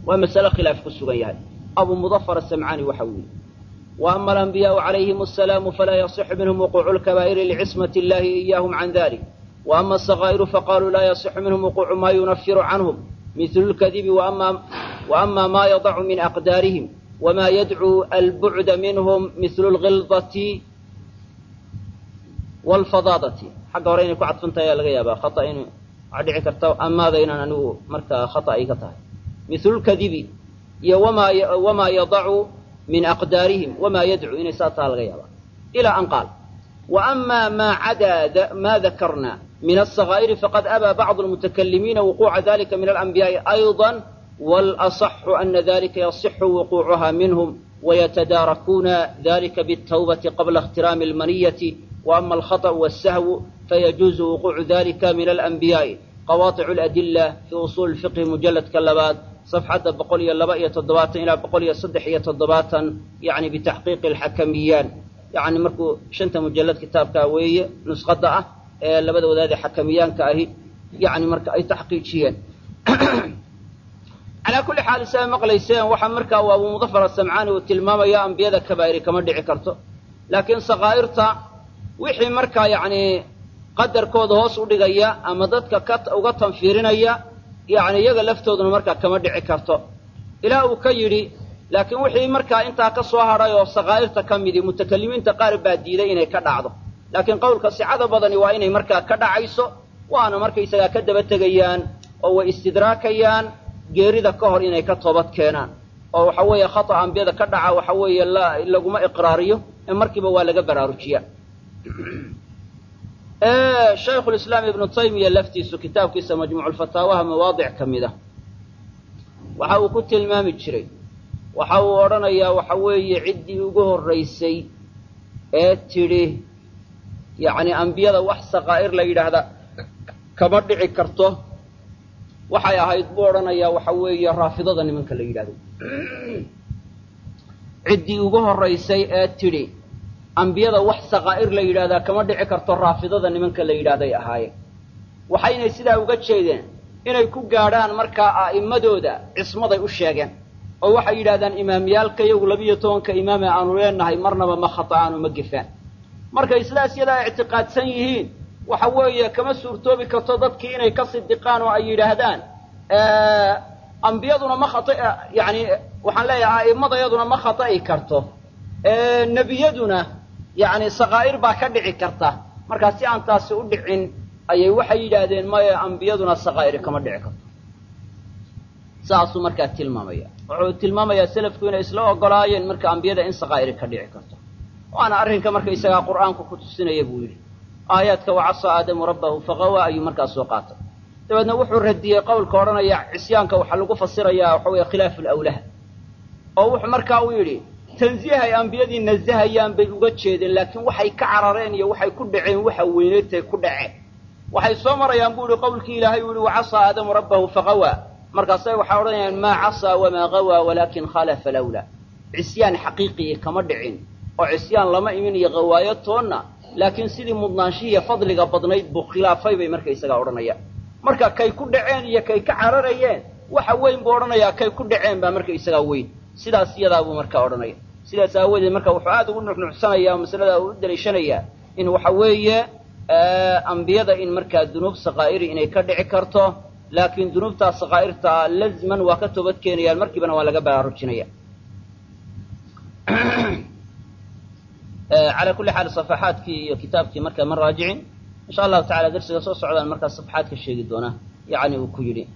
waa masale khilaaf ku sugan yahay abu mudafar asamcaani waxa uu yidhi وأma الأنبiyاء عalayهim السلام falaa yaصح minhm وquuع الكبائر لcismaة الlahi إyahم عan ذلك وأma الصغائر faqaluu laa yaصح minhm وquuع ma yunfir canهm مثل الkذب وأma ma yضc min أqداarihim وma ydcو البعd minhm مثل الغilظة والفضاadة xagga hore inay ku cadfantahay ayaa laga yaaba khaطأ in waxaa dhici karta amaada inaan anigu markaa khaطأ ay ka tahay مثل الkذب iyo وma yضcu min aqdaarihim wamaa yadcuu inay saa taa laga yaabaa ilaa an qaal waama maa cadaa ma dakarna min alsakaa'iri faqad abaa bacdu almutakalimiina wuquuca dalika min alanbiyaa'i ayضa walaصxu ana dalika yasixu wuquucuha minhum wayatadaarakuuna dalika biالtawbati qabla اkhtirami اlmaniyati waama alkhaطأ wالsahwu fayajuuzu wuquucu dalika min alanbiyaa'i qawaطicu اladila fi usuuli اlfiqhi mujaladka labaad صفxadda boqol iyo laba iyo toddobaatan ilaa boqol iyo saddex iyo toddobaatan yani bitaxqiiqi alxakamiyaan yani markuu shanta mujalad kitaabkaa weeye nusqadda ah ee labada wadaadee xakamiyaanka ahi yani marka ay taxqiijiyeen calaa kulli xaal siaa maqlayseen waxaa markaa uu abu mudafar asamcaani uu tilmaamaya ambiyada kabaa'iri kama dhici karto laakiin sakaa'irta wixii markaa yani qadarkooda hoos u dhigaya ama dadka ka uga tanfiirinaya yani iyaga laftooduna markaa kama dhici karto ilaa uu ka yidhi laakiin wixii markaa intaa ka soo hadhay oo sakaa'irta ka midi mutakalimiinta qaar baa diiday inay ka dhacdo laakiin qowlka sicada badani waa inay markaa ka dhacayso waana markaysagaa ka daba tegayaan oo way istidraakayaan geerida ka hor inay ka toobad keenaan oo waxa weeye khata ambiyada ka dhaca waxa weeye laguma iqraariyo ee markiiba waa laga baraarujiya shaykhulislaam ibnu taymiya laftiisu kitaabkiisa majmuuculfataawaha mawaadic ka mid ah waxa uu ku tilmaami jiray waxa uu odhanayaa waxa weeye ciddii ugu horraysay ee tidhi yacni ambiyada wax sakaa'ir la yidhaahda kama dhici karto waxay ahayd buu odhanayaa waxa weeye raafidada nimanka la yidhahdo ciddii ugu horraysay ee tidhi ambiyada wax sakaa'ir la yidhahdaa kama dhici karto raafidada nimanka la yidhahday ahaayeen waxaynay sidaa uga jeedeen inay ku gaadhaan markaa a'immadooda cismaday u sheegeen oo waxay yidhahdaan imaamyaalka iyagu labiyo tobanka imaame aanu leenahay marnaba ma khata'aanu ma gefaan markay sidaas yadaa ictiqaadsan yihiin waxa weeye kama suurtoobi karto dadkii inay ka sidiqaan oo ay yidhaahdaan ambiyaduna ma khata yani waxaan leeyahay a'immadayaduna ma khata'i karto nebiyaduna yani sakaa'ir baa ka dhici karta markaa si aan taasi u dhicin ayay waxay yidhaahdeen maya ambiyaduna sakaa'ir kama dhici karto saasuu markaa tilmaamaya wuxuu tilmaamayaa selafku inay isla ogolaayeen marka ambiyada in sakaa'iri ka dhici karto waana arrinka markaysagaa qur'aanku ku tusinaya buu yidhi aayaadka wacasaa aadamu rabbahu faqawa ayuu markaa soo qaatay dabeedna wuxuu radiyey qowlka odhanaya cisyaanka waxaa lagu fasirayaa waxa weeye khilaafu lawlaha oo wuxuu markaa uu yidhi tansiihay ambiyadii nasahayaan bay uga jeedeen laakiin waxay ka carareen iyo waxay ku dhaceen waxa weyneedtay ku dhaceen waxay soo marayaan buu ihi qowlkii ilaahay uu yihi wacasaa aadamu rabbahu faqawaa markaasay waxay odhanayaan maa casaa wamaa qawaa walaakin khalafa lawla cisyaan xaqiiqii kama dhicin oo cisyaan lama imin iyo qawaayo toonna laakiin sidii mudnaanshihiiyo fadliga badnayd buu khilaafay bay markaysagaa odhanayaan marka kay ku dhaceen iyo kay ka cararayeen waxa weyn buu odhanayaa kay ku dhaceen baa markaysagaa weyn sidaas iyadaa buu markaa odhanaya sidaas aawadeed marka wuxuu aada ugu nuxnuxsanayaa oo masalada u daliishanayaa in waxa weeye ambiyada in markaa dunuub sakaa'iri inay ka dhici karto laakiin dunuubtaa sakaa'irtaa lazman waa ka toobad keenayaan markiibana waa laga baraarujinaya calaa kulli xaal safaxaadkii iyo kitaabkii markaa ma raajicin insha allahu tacala darsiga soo socdaan markaa safaxaad ka sheegi doonaa yacni uu ku yidhi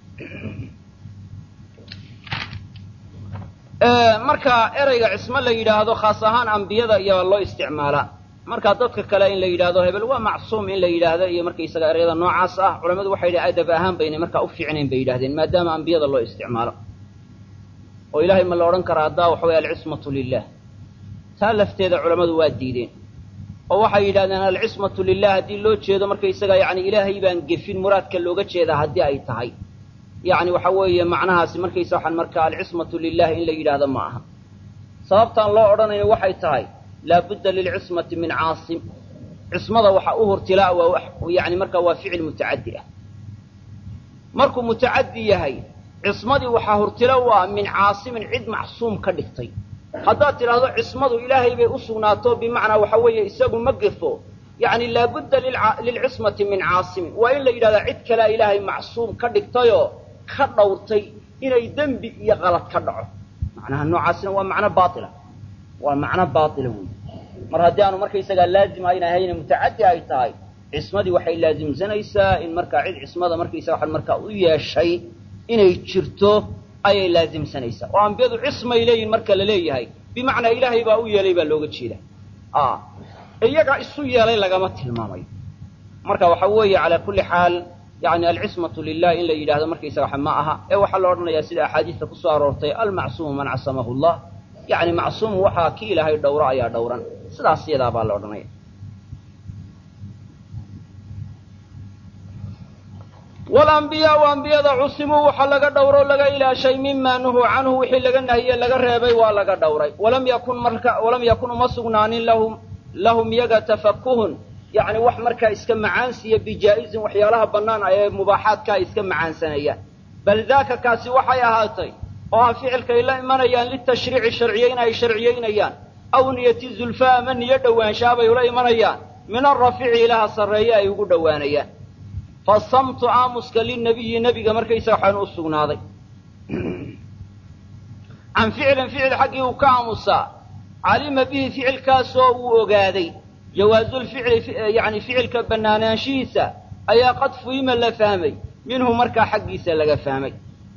marka ereyga cismo la yidhaahdo khaas ahaan ambiyada iyo loo isticmaalaa marka dadka kale in la yidhaahdo hebel waa macsuum in la yidhaahdo iyo markaysaga ereyada noocaas ah culamadu waxay yidhi adab ahaan baynay markaa u fiicnayn bay yidhahdeen maadaama ambiyada loo isticmaalo oo ilaahay ma la odhan karaa haddaa waxa weye alcismatu lilah taa lafteeda culammadu waa diideen oo waxay yidhahdeen alcismatu lilah haddii loo jeedo markaysaga yani ilaahay baan gefin muraadka looga jeedaa haddii ay tahay yani waxa weeye macnahaasi markaysa waxaan markaa alcismatu lilah in la yidhaahdo ma aha sababtaan loo odhanayno waxay tahay laabudda lilcismati min caasim cismada waxa u hurtilaa waa yani markaa waa ficil mutacaddi ah markuu mutacaddi yahay cismadii waxaa hortilo u ah min caasimin cid macsuum ka dhigtay haddaad tidhaahdo cismadu ilaahay bay u sugnaato bimacnaa waxa weeye isagu ma gefo yacni laabudda lilcismati min caasimin waa in la yidhahdaa cid kalea ilaahay macsuum ka dhigtayoo ka dhowrtay inay dembi iyo qalad ka dhaco macnaha noocaasina waa macno baaila waa macno baaila wey mar haddii aanu markaysagaa laazim ayna ahayne mutacaddi ay tahay cismadii waxay laazimsanaysaa in markaa cid cismada markaysaga waxan markaa u yeeshay inay jirto ayay laazimsanaysaa oo ambiyadu cismay leeyihin marka la leeyahay bimacnaa ilaahay baa u yeelay baa looga jeeda iyaga isu yeelay lagama tilmaamayo marka waxa weeye calaa kulli xaal yani alcismatu lilah in la yidhahdo markaysaga waxa ma aha ee waxaa la odhanayaa sida axaadiista kusoo aroortay almacsuumu man casamahu llah yani macsuum waxaa ki ilaahay dhowro ayaa dhowran sidaas yadaa baa la odhanaya walambiyaau ambiyada cusimuu waxa laga dhowro laga ilaashay mima nuhuu canhu wixii laga nahiye laga reebay waa laga dhowray walam yakun marka walam yakun uma sugnaanin lahum lahum yaga tafakuhun yacni wax markaa iska macaansiya bijaa'izin waxyaalaha bannaan ee mubaaxaadka ay iska macaansanayaan bal daaka kaasi waxay ahaatay oo ah ficilkay la imanayaan litashriici sharciyeyn ay sharciyeynayaan aw niyati zulfaa ama niyo dhowaanshaabay ula imanayaan min alrafiici ilaha sarreeye ay ugu dhowaanayaan fasamtu aamuska linabiyi nebiga markaysa waxaanu u sugnaaday can ficilin ficil xaggii uu ka aamusaa calima bihi ficilkaasoo uu ogaaday jawaasulficli yani ficilka bannaanaanshihiisa ayaa qad fuhima la fahmay minhu markaa xaggiisa laga fahmay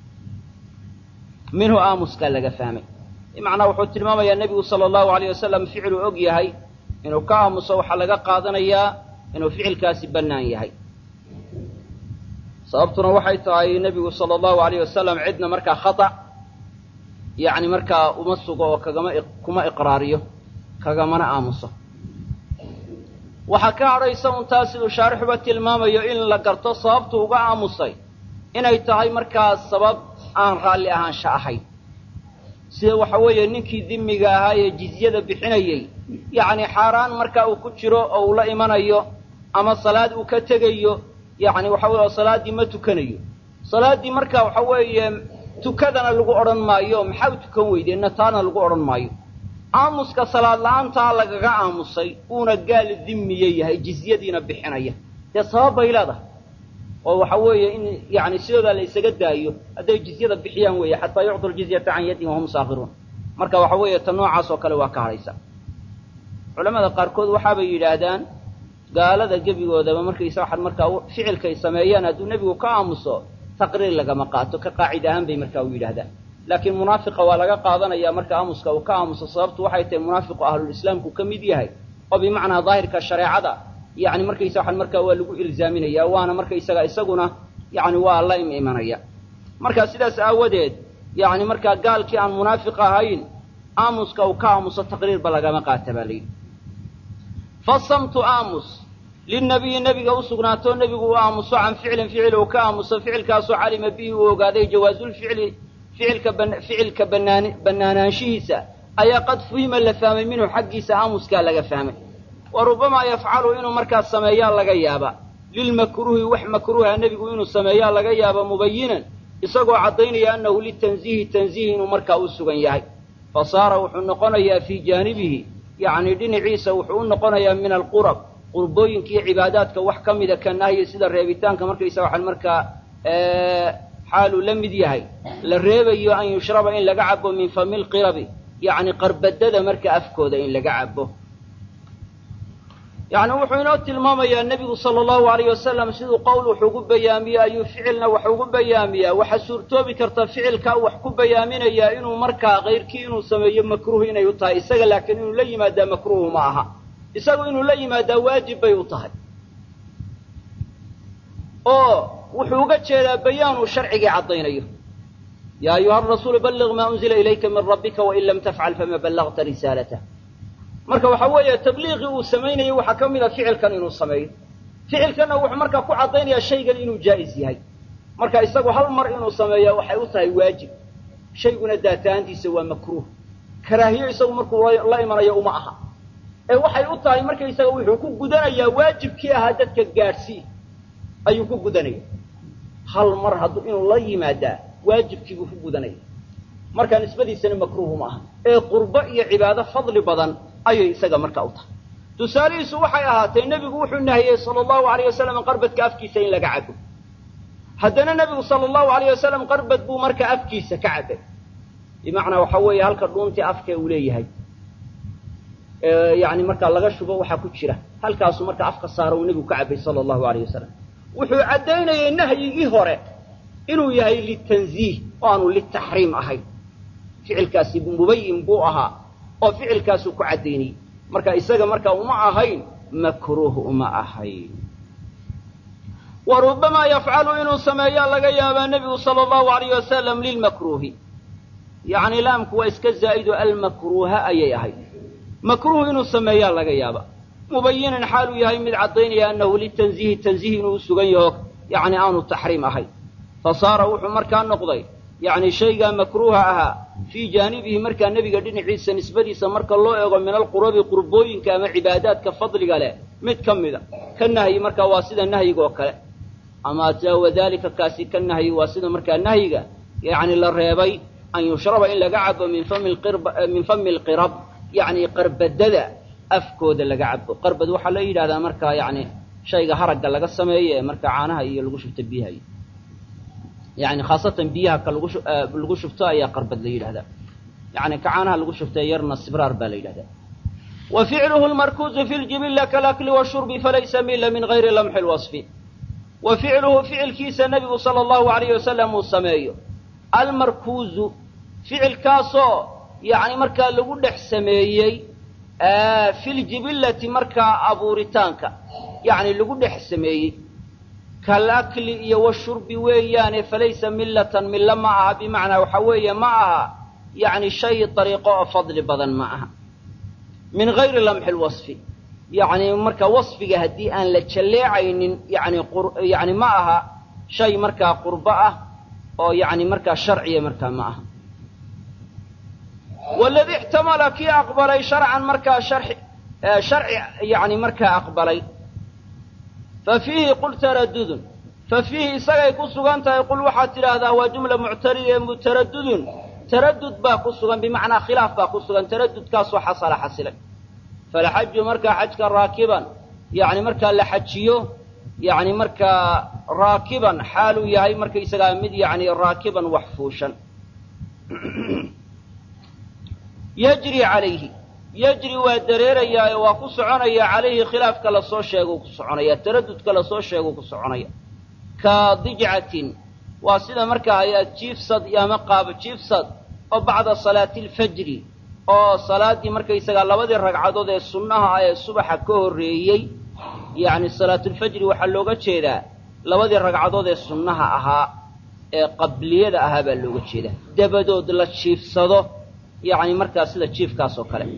minhu aamuska laga fahmay bimacnaa wuxuu tilmaamayaa nebigu sala allahu alayh wasalam ficiluu og yahay inuu ka aamuso waxaa laga qaadanayaa inuu ficilkaasi bannaan yahay sababtuna waxay tahay nebigu sala allahu alayh wasalam cidna markaa khata yacni markaa uma sugo oo kagama kuma iqraariyo kagamana aamuso waxaa ka hadhaysa un taas siduu shaarixuba tilmaamayo in la garto sababtu uga aamusay inay tahay markaa sabab aan raalli ahaansha ahayn sida waxa weeye ninkii dimiga ahaa ee jizyada bixinayey yacni xaaraan marka uu ku jiro oo uu la imanayo ama salaad uu ka tegayo yacni waxa weye salaaddii ma tukanayo salaaddii marka waxa weeye tukadana lagu odhan maayo maxaa u tukan weydeenna taana lagu odhan maayo aamuska salaad la-aantaa lagaga aamusay uuna gaal dimiye yahay jizyadiina bixinaya dee sabab bay leedahay oo waxa weeye in yani sidoodaa la isaga daayo hadday jizyada bixiyaan weeye xataa yucdu ljizyata can yaddin wahum saakiruun marka waxa weeye ta noocaas oo kale waa ka hadhaysa culamada qaarkood waxaabay yidhaahdaan gaalada gebigoodaba markaysa waxaad markaa ficilkay sameeyaan hadduu nebigu ka aamuso taqriir lagama qaato ka qaacid ahaan bay markaa u yidhahdaan laakiin munaafiqa waa laga qaadanaya marka aamuska uu ka aamuso sababtu waxay tahay munaafiqu ahlulislaamku ka mid yahay oo bimacnaa daahirka shareecada yani markaysa waxaan markaa waa lagu ilzaaminaya waana markaysaga isaguna yani waa la im imanaya marka sidaas aawadeed yani markaa gaalkii aan munaafiq ahayn aamuska uu ka aamuso taqriirba lagama qaata baa layidhi fasamtu aamus linabiyi nebiga u sugnaato nebigu uu aamuso can ficilin ficil uu ka aamuso ficilkaasoo calima bihi uu ogaaday jawaasulficli ficilka ficilka banaan bannaanaanshihiisa ayaa qad fuhima la fahmay minhu xaggiisa aamuskaa laga fahmay wa rubamaa yafcalu inuu markaas sameeyaa laga yaaba lilmakruuhi wax makruuha nebigu inuu sameeyaa laga yaaba mubayinan isagoo caddaynaya annahu litanziihi tanziih inuu markaa u sugan yahay fa saara wuxuu noqonayaa fii jaanibihi yacni dhinaciisa wuxuu u noqonayaa min alqurab qurbooyinkiiyo cibaadaadka wax ka mida ka nahyi sida reebitaanka markaysa waxaan markaa xaaluu la mid yahay la reebayo an yushraba in laga cabo min fami lqirabi yacni qarbadada marka afkooda in laga cabo yacni wuxuu inoo tilmaamayaa nebigu sala allahu alayh wasalam siduu qowl wax ugu bayaamiyo ayuu ficilna wax ugu bayaamiyaa waxaa suurtoobi karta ficilkaa wax ku bayaaminayaa inuu markaa kayrkii inuu sameeyo makruuh inay u tahay isaga laakiin inuu la yimaadaa makruuhu ma aha isagu inuu la yimaadaa waajib bay u tahay oo wuxuu uga jeedaa bayaan uu sharcigii caddaynayo yaa ayuha arasuulu balliq maa unzila ilayka min rabbika wain lam tafcal fama ballagta risaalatah marka waxa weeye tabliiqii uu samaynayay waxaa ka mid a ficilkan inuu sameeyo ficilkanna wuxuu markaa ku caddaynayaa shaygan inuu jaa'is yahay marka isagu hal mar inuu sameeya waxay u tahay waajib shayguna daatahaantiisa waa makruuh karaahiyo isagu markuu la imanayo uma aha ee waxay u tahay markaysaga wuxuu ku gudanayaa waajibkii ahaa dadka gaadhsii ayuu ku gudanaya hal mar hadduu inuu la yimaadaa waajibkiibuu ku gudanaya markaa nisbadiisana makruuhu ma aha ee qurbo iyo cibaado fadli badan ayay isaga markaa u tahay tusaalihiisu waxay ahaatee nebigu wuxuu nahiyey sala allahu alayh wasalam qarbadka afkiisa in laga cabo haddana nebigu sala allahu alayh wasalam qarbad buu markaa afkiisa ka cabay bimacnaa waxa weeye halka dhuuntii afka uu leeyahay yani markaa laga shubo waxaa ku jira halkaasuu markaa afka saaro uu nebigu ka cabay sala allahu alayh wasalam wuxuu caddaynayay nahyigii hore inuu yahay litanziih oo aanu litaxriim ahayn ficilkaasi mubayin buu ahaa oo ficilkaasuu ku caddaynayey marka isaga markaa uma ahayn makruuh uma ahayn wa rubamaa yafcalu inuu sameeyaa laga yaabaa nebigu sala allahu alayh wasalam lilmakruuhi yacni laamku waa iska zaa'ido almakruuha ayay ahayd makruuh inuu sameeyaa laga yaaba mubayinan xaaluu yahay mid caddaynaya annahu litanziihi tanziih inuu u sugan yaho yacni aanu taxriim ahayn fa saara wuxuu markaa noqday yacni shaygaa makruuha ahaa fii jaanibihi markaa nebiga dhinaciisa nisbadiisa marka loo eego min alqurubi qurbooyinka ama cibaadaadka fadliga leh mid ka mida ka nahyi markaa waa sida nahyiga oo kale ama wadalika kaasi ka nahyi waa sida markaa nahyiga yacni la reebay an yushraba in laga cabo min fami min fami alqirab yacni qarbadada afkooda laga cabo qarbad waxaa la yidhahdaa markaa yacni shayga haragga laga sameeyo ee markaa caanaha iyo lagu shubto biyaha iyo yani khaasatan biyaha ka lagu lagu shubto ayaa qarbad la yidhahdaa yani ka caanaha lagu shubto yarna sibraar baa la yidhahdaa wa ficluhu lmarkuuzu fi ljibilla kalakli washurbi falaysa mila min gayri lamxi lwasfi wa ficluhu ficilkiisa nebigu sala allahu alayh wasalam uu sameeyo almarkuuzu ficilkaasoo yani markaa lagu dhex sameeyey fi ljibillati markaa abuuritaanka yani lagu dhex sameeyey kalakli iyo washurbi weeyaane falaysa millatan milla ma aha bimacnaa waxa weeye ma aha yacni shay dariiqo oo fadli badan ma aha min gayri lamxi lwasfi yacni marka wasfiga haddii aan la jalleecaynin yani yani ma aha shay markaa qurbo ah oo yani markaa sharciya markaa ma aha waladii ixtamala kii aqbalay sharcan markaa sharci sharci yani markaa aqbalay fa fiihi qul taradudun fa fiihi isagay ku sugan tahay qul waxaad tidhaahdaa waa jumla muctarida ee mutaradudun taradud baa ku sugan bimacnaa khilaaf baa ku sugan taradudkaasoo xasala xasilay falxaju markaa xajka raakiban yani markaa la xajiyo yani markaa raakiban xaaluu yahay markaysagaa mid yani raakiban wax fuushan yajri calayhi yajri waa dareerayaa ee waa ku soconaya calayhi khilaafka lasoo sheeguu ku soconaya taradudka lasoo sheeguu ku soconaya ka dijcatin waa sida markaa ayaad jiifsad ama qaabo jiifsad oo bacda salaati alfajri oo salaaddii markaysagaa labadii ragcadood ee sunnaha ah ee subaxa ka horreeyey yacni salaatulfajri waxaa looga jeedaa labadii ragcadood ee sunnaha ahaa ee qabliyada ahaa baa looga jeedaa dabadood la jiifsado yacni markaa sida jiifkaas oo kale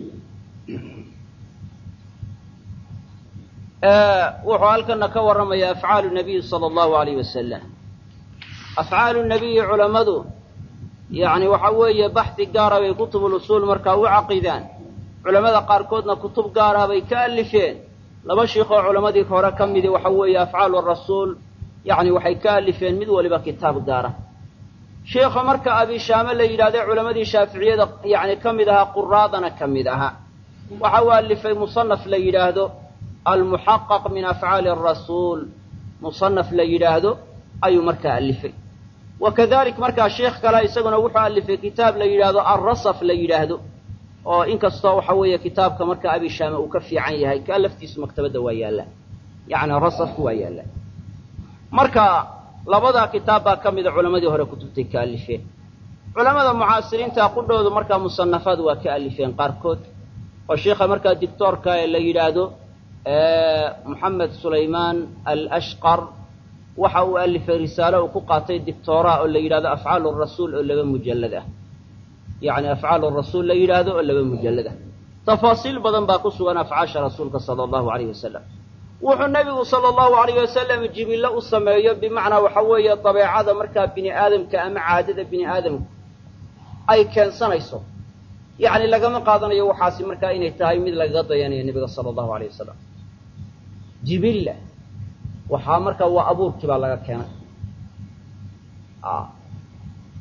wuxuu halkana ka warramaya afcaalu nabiyi sala allahu alayh wasalam afcaalu nabiyi culammadu yacni waxa weeye baxdi gaara bay kutubulusuul markaa u caqidaan culammada qaarkoodna kutub gaara bay ka alifeen laba shiikoo culammadii hore ka midi waxa weeye afcaalu rasuul yacni waxay ka alifeen mid waliba kitaab gaara sheikha marka abishaame la yidhahday culammadii shaaficiyada yacni ka mid ahaa quraadana ka mid ahaa waxa uu alifay musanaf la yidhaahdo almuxaqaq min afcaali arasuul musanaf la yidhaahdo ayuu markaa alifay wa kadalik markaa sheikh kale isaguna wuxuu alifay kitaab la yidhaahdo alrasaf la yidhaahdo oo inkastoo waxa weeye kitaabka marka abishaame uu ka fiican yahay kaa laftiisu maktabadda waa yaallaa yacni rasafku waa yaallaa marka labadaa kitaab baa ka mida culammadii hore kutubtay ka alifeen culammada mucaasiriinta qudhoodu markaa musanafaad waa ka alifeen qaarkood oo sheikha markaa dictoorka ee la yidhaahdo moxamed sulaymaan alashqar waxa uu alifay risaalo uu ku qaatay dictoora oo la yidhahdo afcaalu rasuul oo laba mujallad ah yacni afcaalu rasuul la yidhaahdo oo laba mujallad ah tafaasiil badan baa ku sugan afcaasha rasuulka sala allahu alayh wasalam wuxuu nebigu sala allahu alayh wasalam jibillo u sameeyo bimacnaa waxa weeye dabeecada markaa bini aadamka ama caadada bini aadamku ay keensanayso yacni lagama qaadanayo waxaasi markaa inay tahay mid lagaga dayanayo nebiga sala allahu alayh wasalam jibilla waxaa markaa waa abuurkii baa laga keenay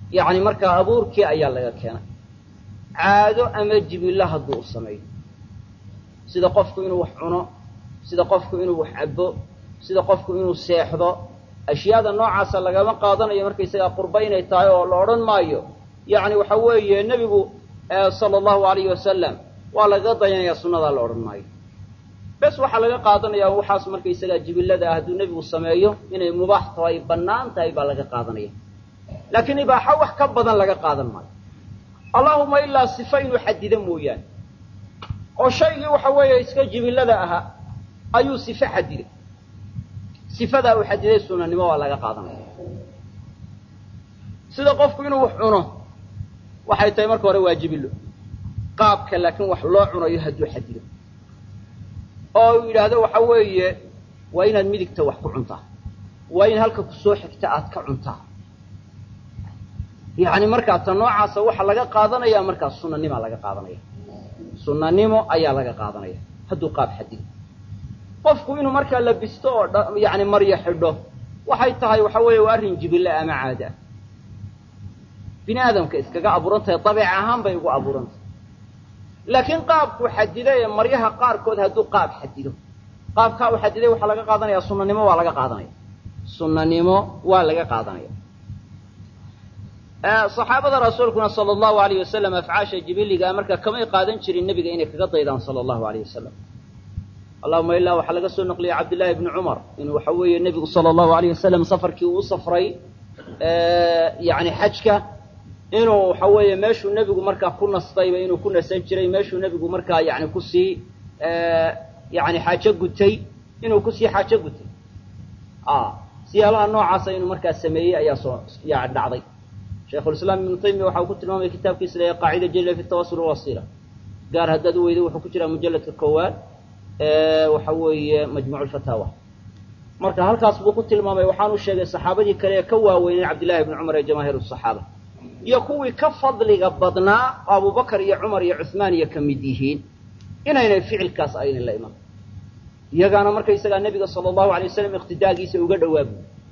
yacni markaa abuurkii ayaa laga keenay caado ama jibillo hadduu u sameeyo sida qofku inuu wax cuno sida qofku inuu wax cabbo sida qofku inuu seexdo ashyaada noocaasa lagama qaadanayo markaysagaa qurba inay tahay oo la odhan maayo yacni waxa weeye nebigu sala allahu alayhi wasalam waa lagaga dayanaya sunnadaa la odhan maayo bes waxaa laga qaadanayaa waxaas markaysagaa jibillada ah hadduu nebigu sameeyo inay mubaax tahay bannaan tahay baa laga qaadanaya laakiin ibaaxo wax ka badan laga qaadan maayo allahuma ilaa sifa inuu xadido mooyaane oo shaygii waxa weeye iska jibillada ahaa ayuu sife xadiday sifadaa uu xadiday sunanimo waa laga qaadanaya sida qofku inuu wax cuno waxay tahay marka hore waa jibillo qaabka laakiin wax loo cunayo hadduu xadido oo uu yidhaahdo waxa weeye waa inaad midigta wax ku cuntaa waa in halka kusoo xigta aad ka cuntaa yacni markaa ta noocaasa waxaa laga qaadanaya markaa sunanimaa laga qaadanaya sunanimo ayaa laga qaadanaya hadduu qaab xadido qofku inuu markaa labisto oo yani maryo xidho waxay tahay waxa weeye waa arrin jibille ama caada ah bini aadamka iskaga abuuran tahay dabeec ahaan bay ugu abuuran tahay laakiin qaabkuu xadiday ee maryaha qaarkood hadduu qaab xadido qaabkaa uu xadiday waxaa laga qaadanaya sunanimo waa laga qaadanaya sunanimo waa laga qaadanaya saxaabada rasuulkuna sala allahu alayh wasalam afcaasha jibiligaa marka kamay qaadan jirin nebiga inay kaga daydaan sala allahu alayh wasalam allahuma ilaa waxaa laga soo naqliyay cabdillahi bni cumar inuu waxa weeye nebigu sala allahu alayh wasalam safarkii uu u safray yani xajka inuu waxa weeye meeshuu nebigu markaa ku nastayba inuu ku nasan jiray meeshuu nebigu markaa yani kusii yani xaajo gutay inuu kusii xaajo gutay siyaalaha noocaasa inuu markaa sameeyey ayaa soo ya dhacday shaykhulislaam ibnu taymiya waxa uu ku tilmaamaya kitaabkiisa la qaacida jalla fi tawasul wasila gaar haddaad u weyday wuxuu ku jiraa mujalladka koowaad waxa weeye majmuuc lfataawa marka halkaas buu ku tilmaamay waxaanu sheegay saxaabadii kale ee ka waaweynay cabdillahi bni cumar ee jamaahiir saxaaba iyo kuwii ka fadliga badnaa oo abubakar iyo cumar iyo cuhmaan iyo ka mid yihiin inaynay ficilkaas aynan la iman iyagaana markaysagaa nebiga sala allahu alay wasalam iqtidaagiisa uga dhawaabu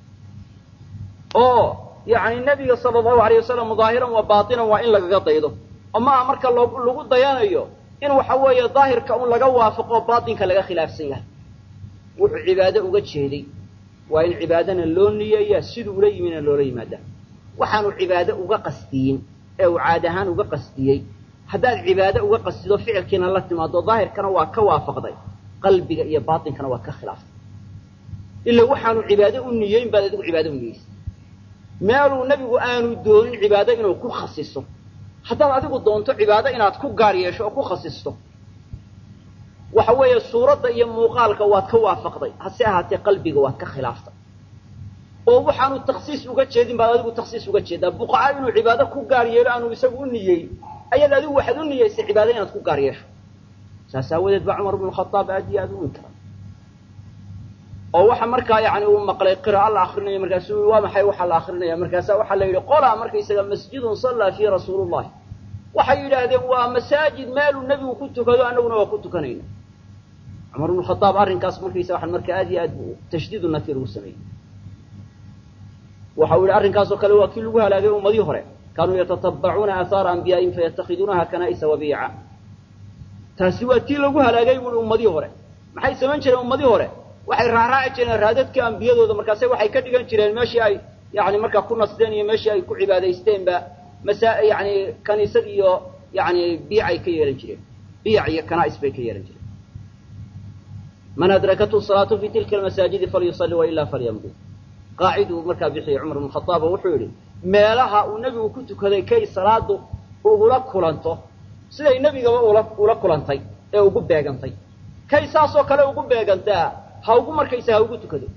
oo yani nebiga sala allahu alayh wasalam daahiran wa baatinan waa in lagaga daydo oo maaha marka lagu dayanayo in waxa weeye daahirka un laga waafaqo baatinka laga khilaafsan yahay wuxuu cibaado uga jeeday waa in cibaadana loo niyeeyaa siduu ula yimina loola yimaadaa waxaanu cibaado uga qasdiyin ee uu caad ahaan uga qasdiyey haddaad cibaado uga qasdido ficilkiina la timaado daahirkana waa ka waafaqday qalbiga iyo baatinkana waa ka khilaaftay ila waxaanu cibaado u niyeyn baad adigu cibaado u niyeysay meeluu nebigu aanu doonin cibaado inuu ku khasiso haddaad adigu doonto cibaado inaad ku gaar yeesho oo ku khasisto waxa weeye suuradda iyo muuqaalka waad ka waafaqday hase ahaatee qalbiga waad ka khilaaftay oo waxaanu taksiis uga jeedin baad adigu taksiis uga jeedaa buqaca inuu cibaado ku gaar yeelo aanu isagu u niyeyn ayaad adigu waxaad u niyeysay cibaado inaad ku gaar yeesho saas aawadeed baa cumar bnu khadaab aad iyo aad u inkara oo waxa markaa yani uu maqlay qira'a la akrinayo markaasu ui waa maxay waxaa la akrinaya markaasa waxaa la yidhi qolaa markaysaga masjidun sallaa fiihi rasuulullahi waxay yidhaahdeen waa masaajid meeluu nebigu ku tukado annaguna waa ku tukanayna cumar bnu khadaab arrinkaas markaysa waxaan marka aad iyo aad bu tashdiidu nafir ugu sameeyey waxa uu yidhi arrinkaasoo kale waa kii lagu halaagay ummadii hore kaanuu yatatabacuuna aahaara anbiyaa'ihim fayatakhiduunaha kana'isa wabiica taasi waa tii lagu halaagay buui ummadii hore maxay samayn jireen ummadii hore waxay raaraaci jireen raadadka ambiyadooda markaase waxay ka dhigan jireen meeshii ay yani markaa ku nasdeen iyo meeshii ay ku cibaadaysteenba masa yani kaniisad iyo yani biicay ka yeehan jireen biic iyo kana'is bay ka yeehan jireen man adrakathu salaatu fi tilka almasaajidi falyusalli wailaa falyamdi qaaciduu markaa bixiyey cumar bnu khadaab oo wuxuu yidhi meelaha uu nebigu ku tukaday kay salaadu ugula kulanto siday nebigaba ula ula kulantay ee ugu beegantay kay saasoo kale ugu beegantaa ha ugu markaysa ha ugu tukado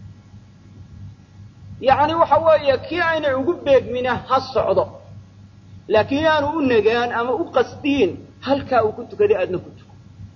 yacni waxa weeye kii aynay ugu beegmina ha socdo laakiin aanu u nagaan ama u qasdiin halkaa uu ku tukaday aadna ku tuko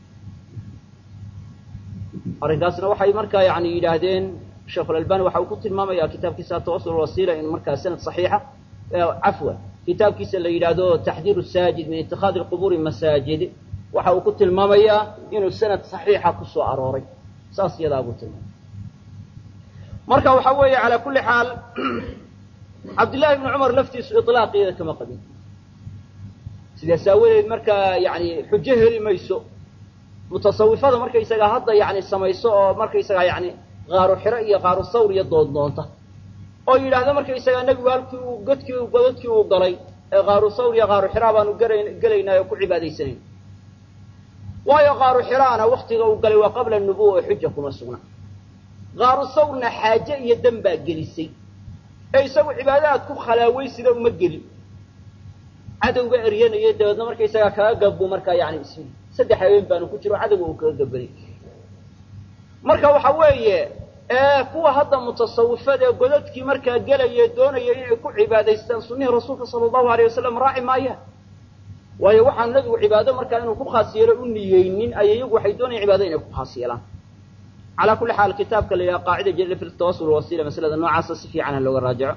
arrinkaasna waxay markaa yani yidhaahdeen sheekhulalbani waxa uu ku tilmaamaya kitaabkiisa atawasul wasiila in markaa sanad saxiixa cafwan kitaabkiisa la yidhaahdo taxdiiru saajid min itikaadi lqubuuri masaajid waxa uu ku tilmaamayaa inuu sanad saxiixa ku soo arooray saas iyadaa buu tilmaamay marka waxa weeye calaa kulli xaal cabdillahi ibni cumar laftiisu iطlaaqeeda kama qabin sidaas aawadeed markaa yani xujo heli mayso mutasawifada markaysagaa hadda yani samayso oo markaysagaa yani qaaru xiro iyo qaaru sawr iyo doondoonta oo yidhaahda markaysagaa nebigu halkii uu godkii godadkii uu galay ee qaaru sawr iyo qaaru xiraa baanu garayn gelaynaa oo ku cibaadaysanayn waayo qaaru xiraana waktiga uu galay waa qabla nubuwa oo xuja kuma sugna qaaru sawrna xaaje iyo dan baa gelisay ee isagu cibaadaad ku khalaaway-sida uma gelin cadowga eryanaya dabeedna markaysagaa kaga gabbuu markaa yani ismi saddex habeen baanu ku jiro cadowga uu kaga gabanay marka waxa weeye kuwa hadda mutasawifada ee godadkii markaa gelaya doonaya inay ku cibaadaystaan sunnihii rasuulka sala allahu alayh wasalam raaci maayaan waayo waxaan nebigu cibaado markaa inuu ku khaas yeelo u niyeynin ay iyagu waxay doonayaan cibaado inay ku khaas yeelaan calaa kulli xaal kitaabka la yidhaha qaacida jadida fi tawasul wasila masalada noocaasa si fiican ha looga raajaco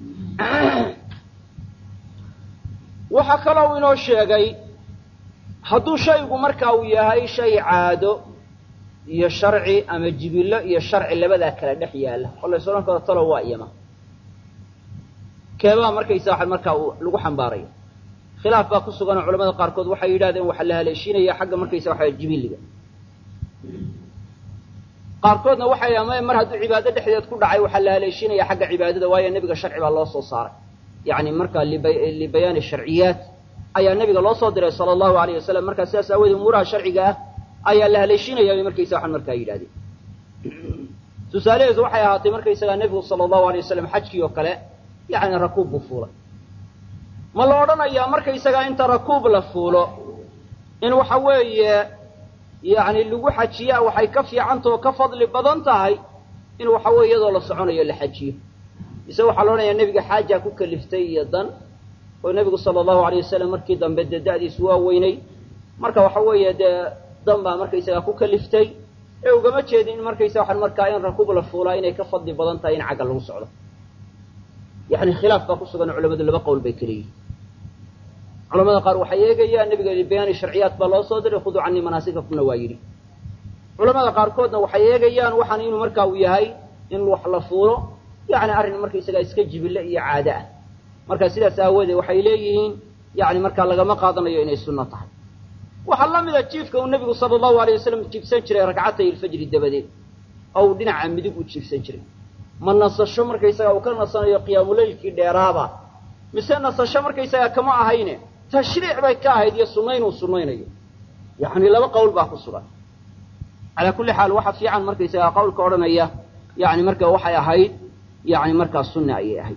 waxaa kaloo inoo sheegay hadduu shaygu marka uu yahay shay caado iyo sharci ama jibillo iyo sharci labadaa kala dhex yaalla oo lays odhan karo talo waa iyama keebaa markaysa waxa markaa uu lagu xambaaraya khilaaf baa ku suganoo culamada qaarkood waxay yidhahdeen waxaa la haleeshiinaya xagga markaysa waxa jibiliga qaarkoodna waxay ama mar hadduu cibaado dhexdeed ku dhacay waxaa la haleeshiinaya xagga cibaadada waayo nebiga sharci baa loo soo saaray yacni markaa libayaani sharciyaat ayaa nebiga loo soo diray sala allahu alayh wasalam markaa sidaas aawoodee umuuraha sharciga ah ayaa la haleeshiinaya bay markaysa waxaan markaa yidhahdeen tusaalaheedu waxay ahaatay markaysagaa nebigu sala allahu alay wasalam xajkii oo kale yacni rakuub buu fuulay ma la odhanayaa markaysagaa inta rakuub la fuulo in waxa weeye yacni lagu xajiyaa waxay ka fiicantao ka fadli badan tahay in waxa weye iyadoo la soconayo la xajiyo mise waxaa la odhanayaa nebiga xaajaa ku kaliftay iyo dan oo nebigu sala allahu alayh wasalam markii dambe dee da'diisu waa weynay marka waxa weeye dee dan baa markaysagaa ku kaliftay ee ugama jeedin in markaysa waxaan markaa in rakuub la fuulaa inay ka fadli badan tahay in cagga lagu socdo yani khilaaf baa ku sugan culamadu laba qowl bay kala yihin culamada qaar waxay eegayaan nebiga libayaani sharciyaat baa loo soo diray khuduu canii manaasikakumna waa yidhi culamada qaarkoodna waxay eegayaan waxaan inuu markaa uu yahay in wax la fuulo yani arrin markaysagaa iska jibille iyo caado ah marka sidaas aawoodee waxay leeyihiin yani markaa lagama qaadanayo inay sunno tahay waxaa la mida jiifka uu nebigu sala allahu alayh wasalam jiifsan jiray ragcatay ilfajri dabadeed oo uu dhinaca midig u jiifsan jiray ma nasasho markaysagaa uu ka nasanayo qiyaamuleylkii dheeraaba mise nasasho markaysagaa kama ahayne tashriic bay ka ahayd iyo sunnayn uu sunnaynayo yacni laba qowl baa ku sugan calaa kulli xaal waxa fiican markaysagaa qowlka odhanaya yani marka waxay ahayd yani markaa sunna ayay ahayd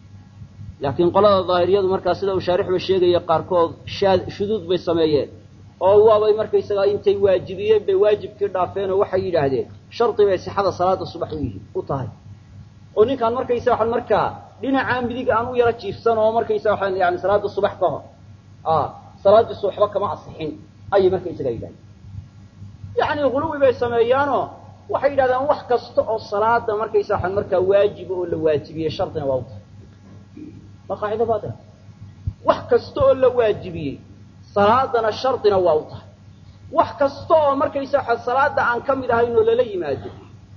laakiin qolada daahiriyadu markaa sida uu shaarixba sheegaya qaarkood shaad shuduud bay sameeyeen oo waabay markaysagaa intay waajibiyeen bay waajibkii dhaafeen oo waxay yidhaahdeen shardi bay sixada salaada subax u yihi u tahay oo ninkaan markaysa waxaan markaa dhinacaa midig aan u yaro jiifsan oo markaysa waxaan yani salaada subax ka hor a salaadiisu waxba kama asixin ayay markaysagaa yidhahdeen yacni huluwi bay sameeyaanoo waxay yidhahdaan wax kasta oo salaada markaysa waxaan markaa waajiba oo la waajibiyey shardina waa u tahay waa qaacido baatila wax kasta oo la waajibiyey salaadana shardina waa u tahay wax kasta oo markaysa waxaa salaada aan ka mid ahayn oo lala yimaado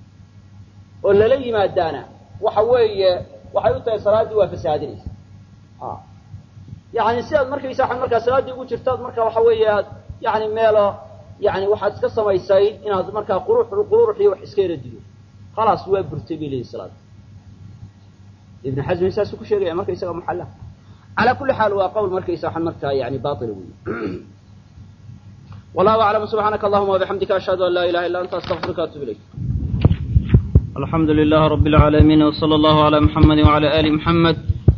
oo lala yimaadaana waxa weeye waxay u tahay salaaddii waa fasaadinaysa a yani sidaad markaysa waxaan markaa salaaddii ugu jirtaad marka waxa weeye aad yani meelo yani waxaad iska samaysay inaad markaa qurux qururux iyo wax iska yara diyo khalaas waa burtay bay leeyihin salaada ibn xasmin saasuu ku sheegaya markaysaga muxalla calaa kulli xaal waa qowl markaysa waxaan markaa yani baila wey wallahu aclam subxaanaka allahuma wabixamdika ashhadu an laa ilaha illa anta astaqfiruka atub ilayk الحمد لله رب العالمين وصلى الله على محمد وعلى آل محمد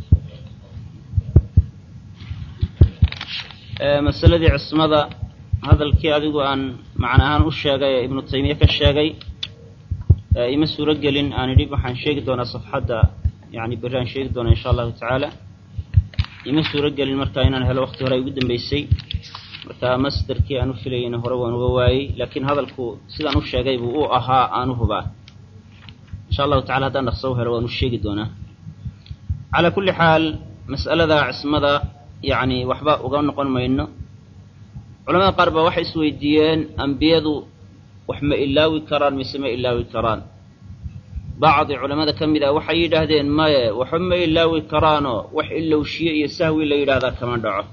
masaladii cismada hadalkii adigu aan macna ahaan u sheegay ee ibnu taymiye ka sheegay ima suuro gelin aan idhi waxaan sheegi doonaa safxadda yani berri aan sheegi doonaa insha allahu tacaala ima suuro gelin marka inaan helo waqti hore ay ugu dambeysay marka masderkii aan u filayeyna hore waan uga waayey laakiin hadalku sidaan u sheegay buu u ahaa aan u hubaa insha allahu tacala haddaan dhaqso u helo waan u sheegi doonaa calaa kulli xaal mas'alada cismada yacni waxba uga noqon mayno culamada qaar baa waxay isweydiiyeen ambiyadu wax ma ilaawi karaan mise ma ilaawi karaan bacdi culammada ka mid ah waxay yidhaahdeen maye waxba ma ilaawi karaanoo wax ilowshiye iyo sahwi la yidhaahdaa kama dhaco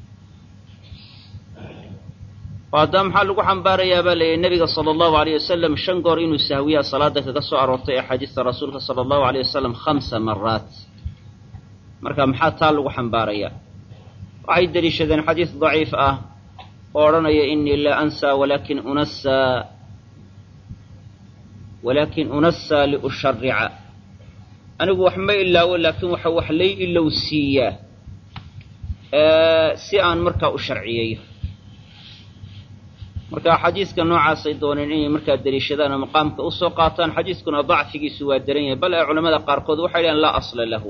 oo haddaa maxaa lagu xambaarayaa baa layidhi nebiga sala allahu alayh wasalam shan goor inuu sahwiyaa salaada kaga soo aroortay axaadiista rasuulka sala allahu alayh wasalam khamsa maraat marka maxaa taa lagu xambaarayaa waxay deliishadeen xadiis daciif ah oo odhanaya inii laa ansaa walaakin unasaa walaakin unasaa liusharica anigu wax ma ilaawo laakiin waxa wax lay ilowsiiyaa si aan markaa u sharciyeeyo marka xadiiska noocaasay dooneen inay markaa deliishadaan oo maqaamka usoo qaataan xadiiskuna dacfigiisu waa daran yahay bal ee culamada qaarkood waxay dhahen laa asla lahu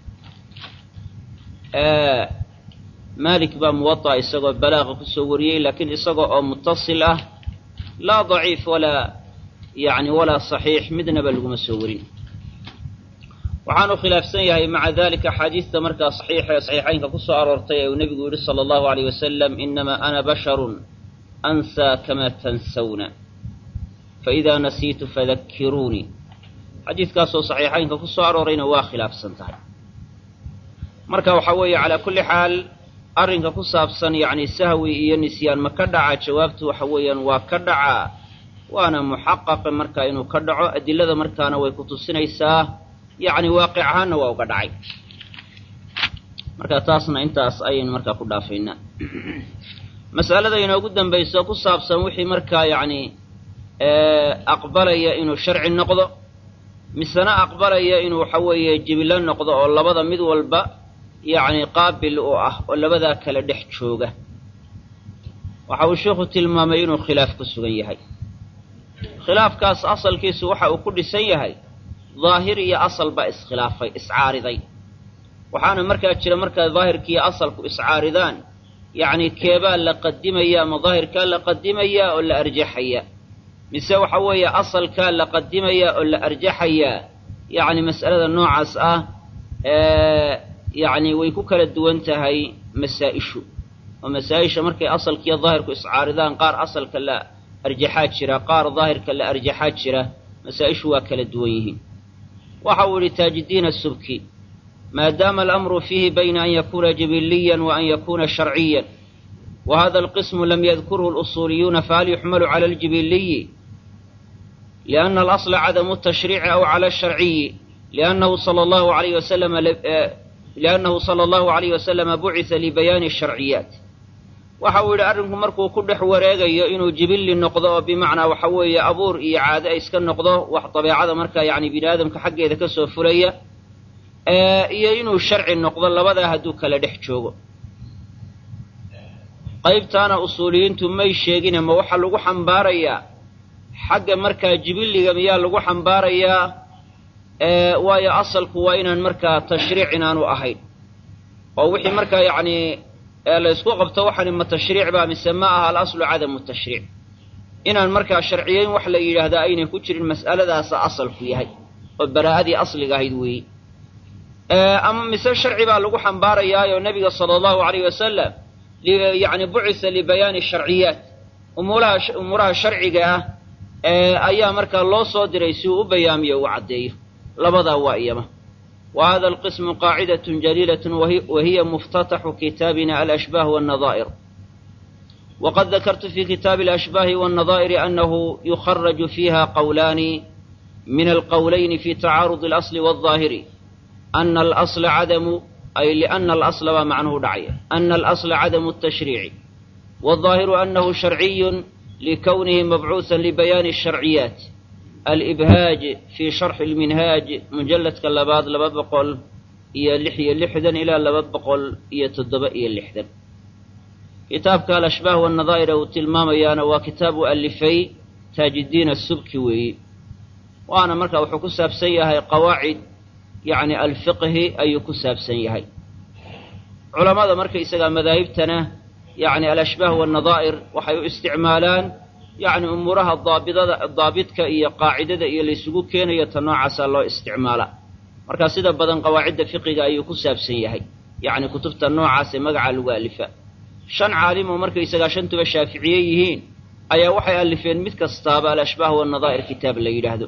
malik baa muwaطa isagoo balaaqa kusoo wariyey laakiin isagoo oo mutasil ah laa daciif walaa yani walaa صaxiix midnaba laguma soo warin waxaanu khilaafsan yahay maca dalika axaadiista markaa saxiixa ee saxiixaynka ku soo aroortay ee uu nebigu yihi salى اllahu عalيyh wasalam inamaa ana basharu ansaa kama tansawna faإida nasiitu fadakiruunii xadiidkaasoo saxiixaynka ku soo aroorayna waa khilaafsan tahay marka waxaa weeye calaa kulli xaal arrinka ku saabsan yacni sahwi iyo nisyaan ma ka dhaca jawaabtu waxa weeyaan waa ka dhacaa waana muxaqaqa marka inuu ka dhaco adilada markaana way ku tusinaysaa yacni waaqic ahaanna waa uga dhacay marka taasna intaas ayaynu markaa ku dhaafaynaa mas'alada inoogu dambayso ku saabsan wixii markaa yacni aqbalaya inuu sharci noqdo misena aqbalaya inuu waxa weeye jibilo noqdo oo labada mid walba yacni qaabil u ah oo labadaa kale dhex jooga waxa uu sheikhu tilmaamay inuu khilaaf ku sugan yahay khilaafkaas asalkiisu waxa uu ku dhisan yahay daahir iyo asal baa iskhilaafay iscaariday waxaana markaa jira markaa daahirkiiyo asalku iscaaridaan yacni keebaa la qadimaya ama daahirkaa la qadimayaa oo la arjaxayaa mise waxa weeye asalkaa la qadimayaa oo la arjaxayaa yacni mas'alada noocaas ah yacni way ku kala duwan tahay masaa-ishu oo masaa-isha markay asalkiiyo daahirku iscaaridaan qaar asalka la arjaxaa jira qaar daahirka la arjaxaa jira masaa-ishu waa kala duwan yihiin waxa uu yihi taajidiin asubki maadaama alamru fiihi bayna an yakuuna jibiliyan wa an yakuuna sharciyan wa hada alqismu lam yadkurhu اlusuuliyuuna fahal yuxmalu cala aljibiliyi liأna alasla cadamu الtashriici aw cala الsharciyi liannahu sala allahu alayh wasalam liannahu sala allahu alayh wasalama bucisa libayaani الsharciyaat waxa uu yidhi arrinku markuu ku dhex wareegayo inuu jibilli noqdo oo bimacnaa waxa weeye abuur iyo caade ay iska noqdo wax dabeecada markaa yacni bini aadamka xaggeeda ka soo fulaya iyo inuu sharci noqdo labadaa hadduu kala dhex joogo qaybtaana usuuliyiintu may sheegine ma waxaa lagu xambaarayaa xagga markaa jibilliga miyaa lagu xambaarayaa waayo asalku waa inaan markaa tashriic inaanu ahayn oo wixii markaa yacni la ysku qabto waxani ma tashriic baa mise ma aha alaslu cadamu tashriic inaan markaa sharciyeyn wax la yidhaahdaa aynan ku jirin mas'aladaasa asalku yahay oo baraa'adii asliga ahayd weeye ama mise sharci baa lagu xambaarayaayo nebiga sala allahu alayh wasalam yacni bucisa libayaani sharciyaat umuuraha umuuraha sharciga ah ayaa markaa loo soo diray si uu u bayaamiyo uu caddeeyo labadaa waa iyama wa hada alqismu qaacidatun jaliilatun wahiya muftataxu kitaabina alashbaah wannadaa'ir waqad dakartu fi kitaabi alashbaahi wannadaa'iri annahu yukharaju fiiha qowlaani min alqowlayni fi tacaarudi alasli waaظaahiri ana alasla cadamu ay liana alasla baa macnuhu dhacaya ana alasla cadamu الtashriici wالظaahiru anahu sharciyun likownihi mabcuuثa libayaani الsharciyaat alibhaaj fii sharxi اlminhaaj mujalladka labaad laba boqol iyo lix iyo lixdan ilaa laba boqol iyo toddoba iyo lixdan kitaabka alashbaah wannadaa'ir uu tilmaamayaana waa kitaab u alifay taajidiin asubki weeye waana marka wuxuu ku saabsan yahay qawaacid yacni alfiqhi ayuu ku saabsan yahay culammada markaysagaa madaahibtana yacni alashbaah wannadaa'ir waxay u isticmaalaan yacni umuuraha daabidada daabidka iyo qaacidada iyo laysugu keenayo ta noocaasaa loo isticmaalaa marka sida badan qawaacidda fiqiga ayuu ku saabsan yahay yacni kutubta noocaasee magacaa lagu alifa shan caalim oo markaysagaa shantuba shaaficiye yihiin ayaa waxay alifeen mid kastaaba alashbaah wannadaa'ir kitaab la yidhaahdo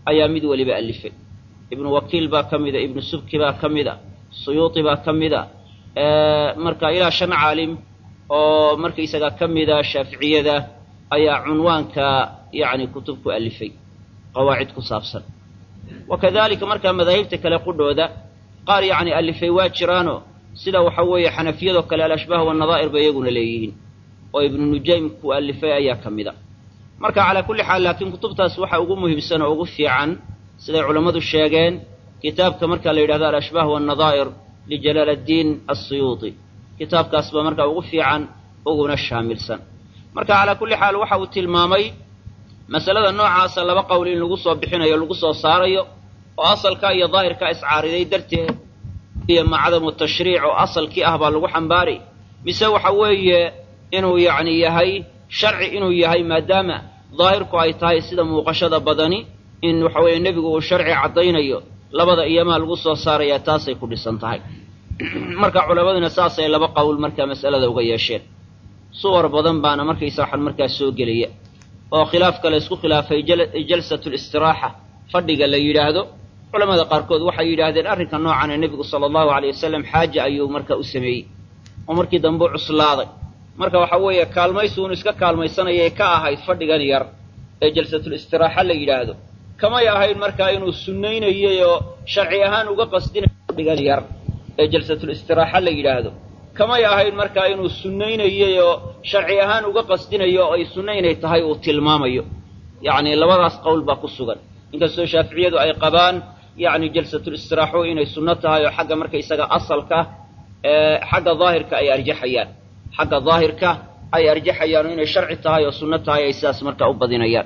ayaa mid weliba alifay ibnu wakiil baa ka mida ibnu subki baa ka mida suyuuti baa ka mida marka ilaa shan caalim oo markaysaga ka mida shaaficiyada ayaa cunwaanka yacni kutub ku alifay qawaacid ku saabsan wa kadalika markaa madaahibta kale qudhooda qaar yacni alifay waa jiraano sida waxa weeye xanafiyadoo kale alashbaah wanadaa'ir bay iyaguna leeyihiin oo ibnu nujaym ku alifay ayaa ka mida marka calaa kulli xaal laakiin kutubtaas waxa ugu muhiimsan oo ugu fiican siday culammadu sheegeen kitaabka marka la yidhahdo alashbaah wanadaa'ir lijalaal addiin assuyuuti kitaabkaas baa markaa ugu fiican uguna shaamilsan marka calaa kulli xaal waxa uu tilmaamay masalada noocaasa laba qowl in lagu soo bixinayo lagu soo saarayo oo asalka iyo daahirka iscaariday darteed iyo macdamu tashriic oo asalkii ah baa lagu xambaari mise waxa weeye inuu yacni yahay sharci inuu yahay maadaama daahirku ay tahay sida muuqashada badani in waxa weeye nebigu uu sharci caddaynayo labada iyamaa lagu soo saarayaa taasay ku dhisan tahay marka culammaduna saasay laba qowl markaa mas'alada uga yeesheen suwar badan baana markaysa waxaan markaa soo gelaya oo khilaafka la isku khilaafay jalsatu listiraaxa fadhiga la yidhaahdo culamada qaarkood waxay yidhaahdeen arrinka noocan ee nebigu sala allahu aleyh wasalam xaaja ayuu marka u sameeyey oo markii dambe u cuslaaday marka waxa weeye kaalmaysi uunu iska kaalmaysanayay ka ahayd fadhigan yar ee jalsatul istiraaxa la yidhaahdo kamay ahayn markaa inuu sunnaynayay oo sharci ahaan uga qasdinayo fadhigan yar ee jalsatul istiraaxa la yidhaahdo kamay ahayn markaa inuu sunnaynayay oo sharci ahaan uga qasdinayo oo ay sunno inay tahay uu tilmaamayo yacni labadaas qowl baa ku sugan inkastoo shaaficiyadu ay qabaan yacni jalsatul istiraaxo inay sunno tahay oo xagga markaysaga asalka xagga daahirka ay arjaxayaan xagga daahirka ay arjaxayaan oo inay sharci tahay oo sunno tahay ay sidaas markaa u badinayaan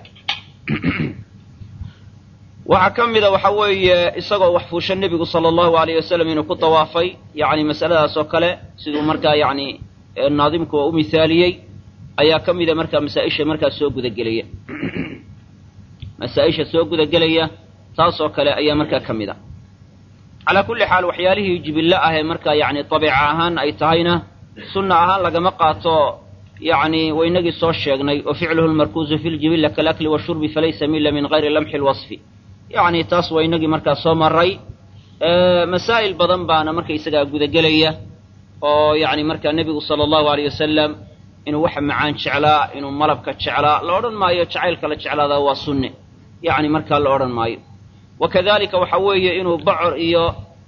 waxaa ka mida waxa weeye isagoo wax fuusha nebigu sala allahu alayh wasalam inuu ku dawaafay yacni masaladaas oo kale siduu markaa yacni naadimku u mihaaliyey ayaa ka mida markaa masaa-isha markaa soo gudagelaya masaa-isha soo gudagelaya taasoo kale ayaa markaa ka mid a calaa kulli xaal waxyaalihii jibillo ah ee markaa yacni dabiica ahaan ay tahayna sunna ahaan lagama qaato yacni waynagii soo sheegnay wa ficluhu lmarkuuzu fi ljibilla kalakli washurbi falaysa mila min gayri lamxi lwasfi yacni taas waa inagii markaa soo maray masaa'il badan baana markaysagaa gudagelaya oo yacni markaa nebigu sala allahu alayh wasalam inuu waxa macaan jeclaa inuu malabka jeclaa la odhan maayo jacaylka la jeclaadaa waa sunne yacni markaa la odhan maayo wa kadalika waxa weeye inuu bocor iyo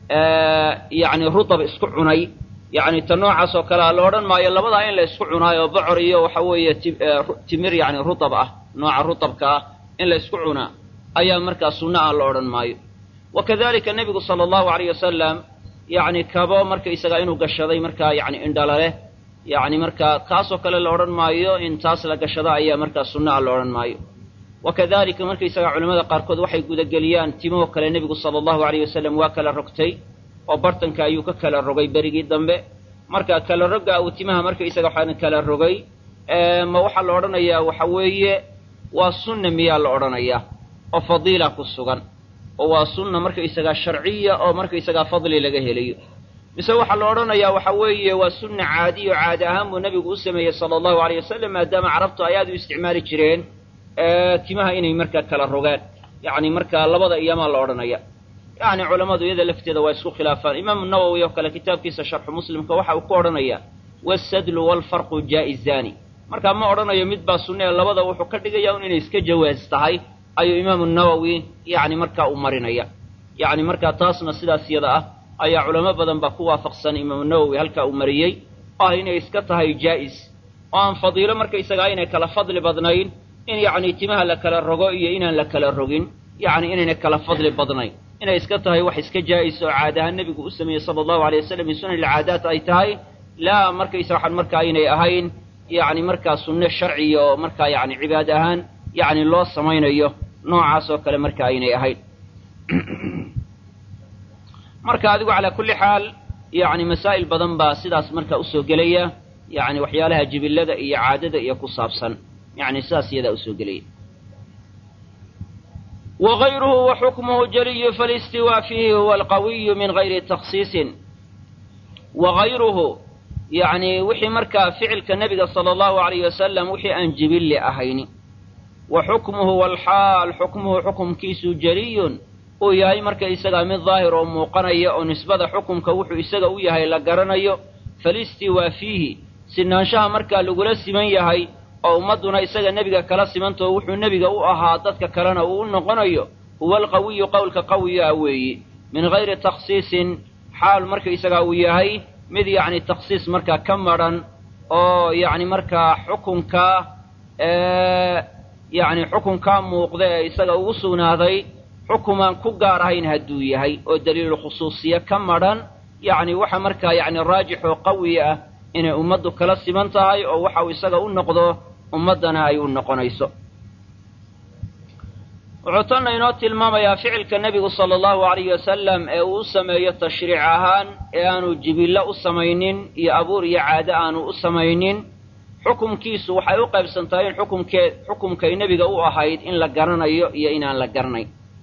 yacni rudab isku cunay yacni ta noocaas oo kalea la odhan maayo labadaa in la isku cunaayo bocor iyo waxa weeye timir yacni rudab ah nooca rudabka ah in la isku cunaa ayaa markaa sunno ah la odhan maayo wa kadalika nebigu sala allahu alayh wasalam yacni kabo markaysagaa inuu gashaday markaa yacni indhala leh yacni markaa kaasoo kale la odhan maayo in taas la gashado ayaa markaa sunno ah la odhan maayo wa kadalika markaysagaa culamada qaarkood waxay gudageliyaan timahoo kale nebigu sala allahu alayh wasalam waa kala rogtay oo bartanka ayuu ka kala rogay berigii dambe marka kala rogga uu timaha markaysaga waxaan kala rogay ma waxaa la odhanayaa waxa weeye waa sunna miyaa la odhanayaa oo fadiila ku sugan oo waa sunna markaysagaa sharciya oo markaysagaa fadli laga helayo mise waxaa la odhanayaa waxa weeye waa sunna caadiyo caadi ahaan buu nebigu u sameeyey sala allahu alayh wasalam maadaama carabtu ay aad u isticmaali jireen timaha inay markaa kala rogaan yacni markaa labada iyamaa la odhanaya yacni culammadu iyada lafteeda waa isku khilaafaan imaamu nawowi oo kale kitaabkiisa sharxu muslimka waxa uu ku odhanayaa wasadlu waalfarqu jaa'izaani markaa ma odhanayo mid baa sunne ee labada wuxuu ka dhigaya un inay iska jawaas tahay ayuu imaamu nawowi yacni markaa u marinaya yacni markaa taasna sidaas yada ah ayaa culamo badan baa ku waafaqsan imaamu nawowi halkaa uu mariyey oo ah inay iska tahay jaa'is oo aan fadiilo markaysagaa inay kala fadli badnayn in yacni timaha la kala rogo iyo inaan la kala rogin yacni inayna kala fadli badnayn inay iska tahay wax iska jaa'is oo caad ahaan nebigu u sameeyey sala allahu alay wasalam min sunan ilcaadaat ay tahay laa markaysa waxaan markaa aynay ahayn yacni markaa sunne sharciya oo markaa yacni cibaad ahaan yacni loo samaynayo noocaas oo kale marka aynay ahayn marka adigu calaa kulli xaal yacni masaa'il badan baa sidaas marka usoo gelaya yacni waxyaalaha jibillada iyo caadada iyo ku saabsan yacni sidaas iyadaa usoo gelaya wagayruhu wa xukmuhu jaliyu falistiwaa fiihi huwa alqawiyu min gayri takhsiisin wagayruhu yacni wixii markaa ficilka nebiga sala allahu alayh wasalam wixii aan jibilli ahayni wa xukmuhu walxaal xukmuhu xukumkiisu jeliyun uu yahay marka isagaa mid daahir oo muuqanaya oo nisbada xukumka wuxuu isaga u yahay la garanayo falistiwaa fiihi sinaanshaha markaa lagula siman yahay oo ummadduna isaga nebiga kala simantao wuxuu nebiga u ahaa dadka kalena uu u noqonayo huwa alqawiyu qowlka qawiga ah weeyi min hayri takhsiisin xaal marka isagaa uu yahay mid yacni takhsiis markaa ka madhan oo yacni markaa xukunka yacni xukunkaa muuqda ee isaga ugu sugnaaday xukumaan ku gaar ahayn hadduu yahay oo daliilu khusuusiye ka madhan yacni waxa markaa yacni raajix oo qawi ah inay ummaddu kala siman tahay oo waxa uu isaga u noqdo ummaddana ay u noqonayso wuxuu tanna inoo tilmaamayaa ficilka nebigu sala allahu alayhi wasalam ee uu u sameeyo tashriic ahaan ee aanu jibillo u samaynin iyo abuur iyo caado aanu u samaynin xukumkiisu waxay u qaybsantahay in xukumkee xukumkay nebiga u ahayd in la garanayo iyo inaan la garanayn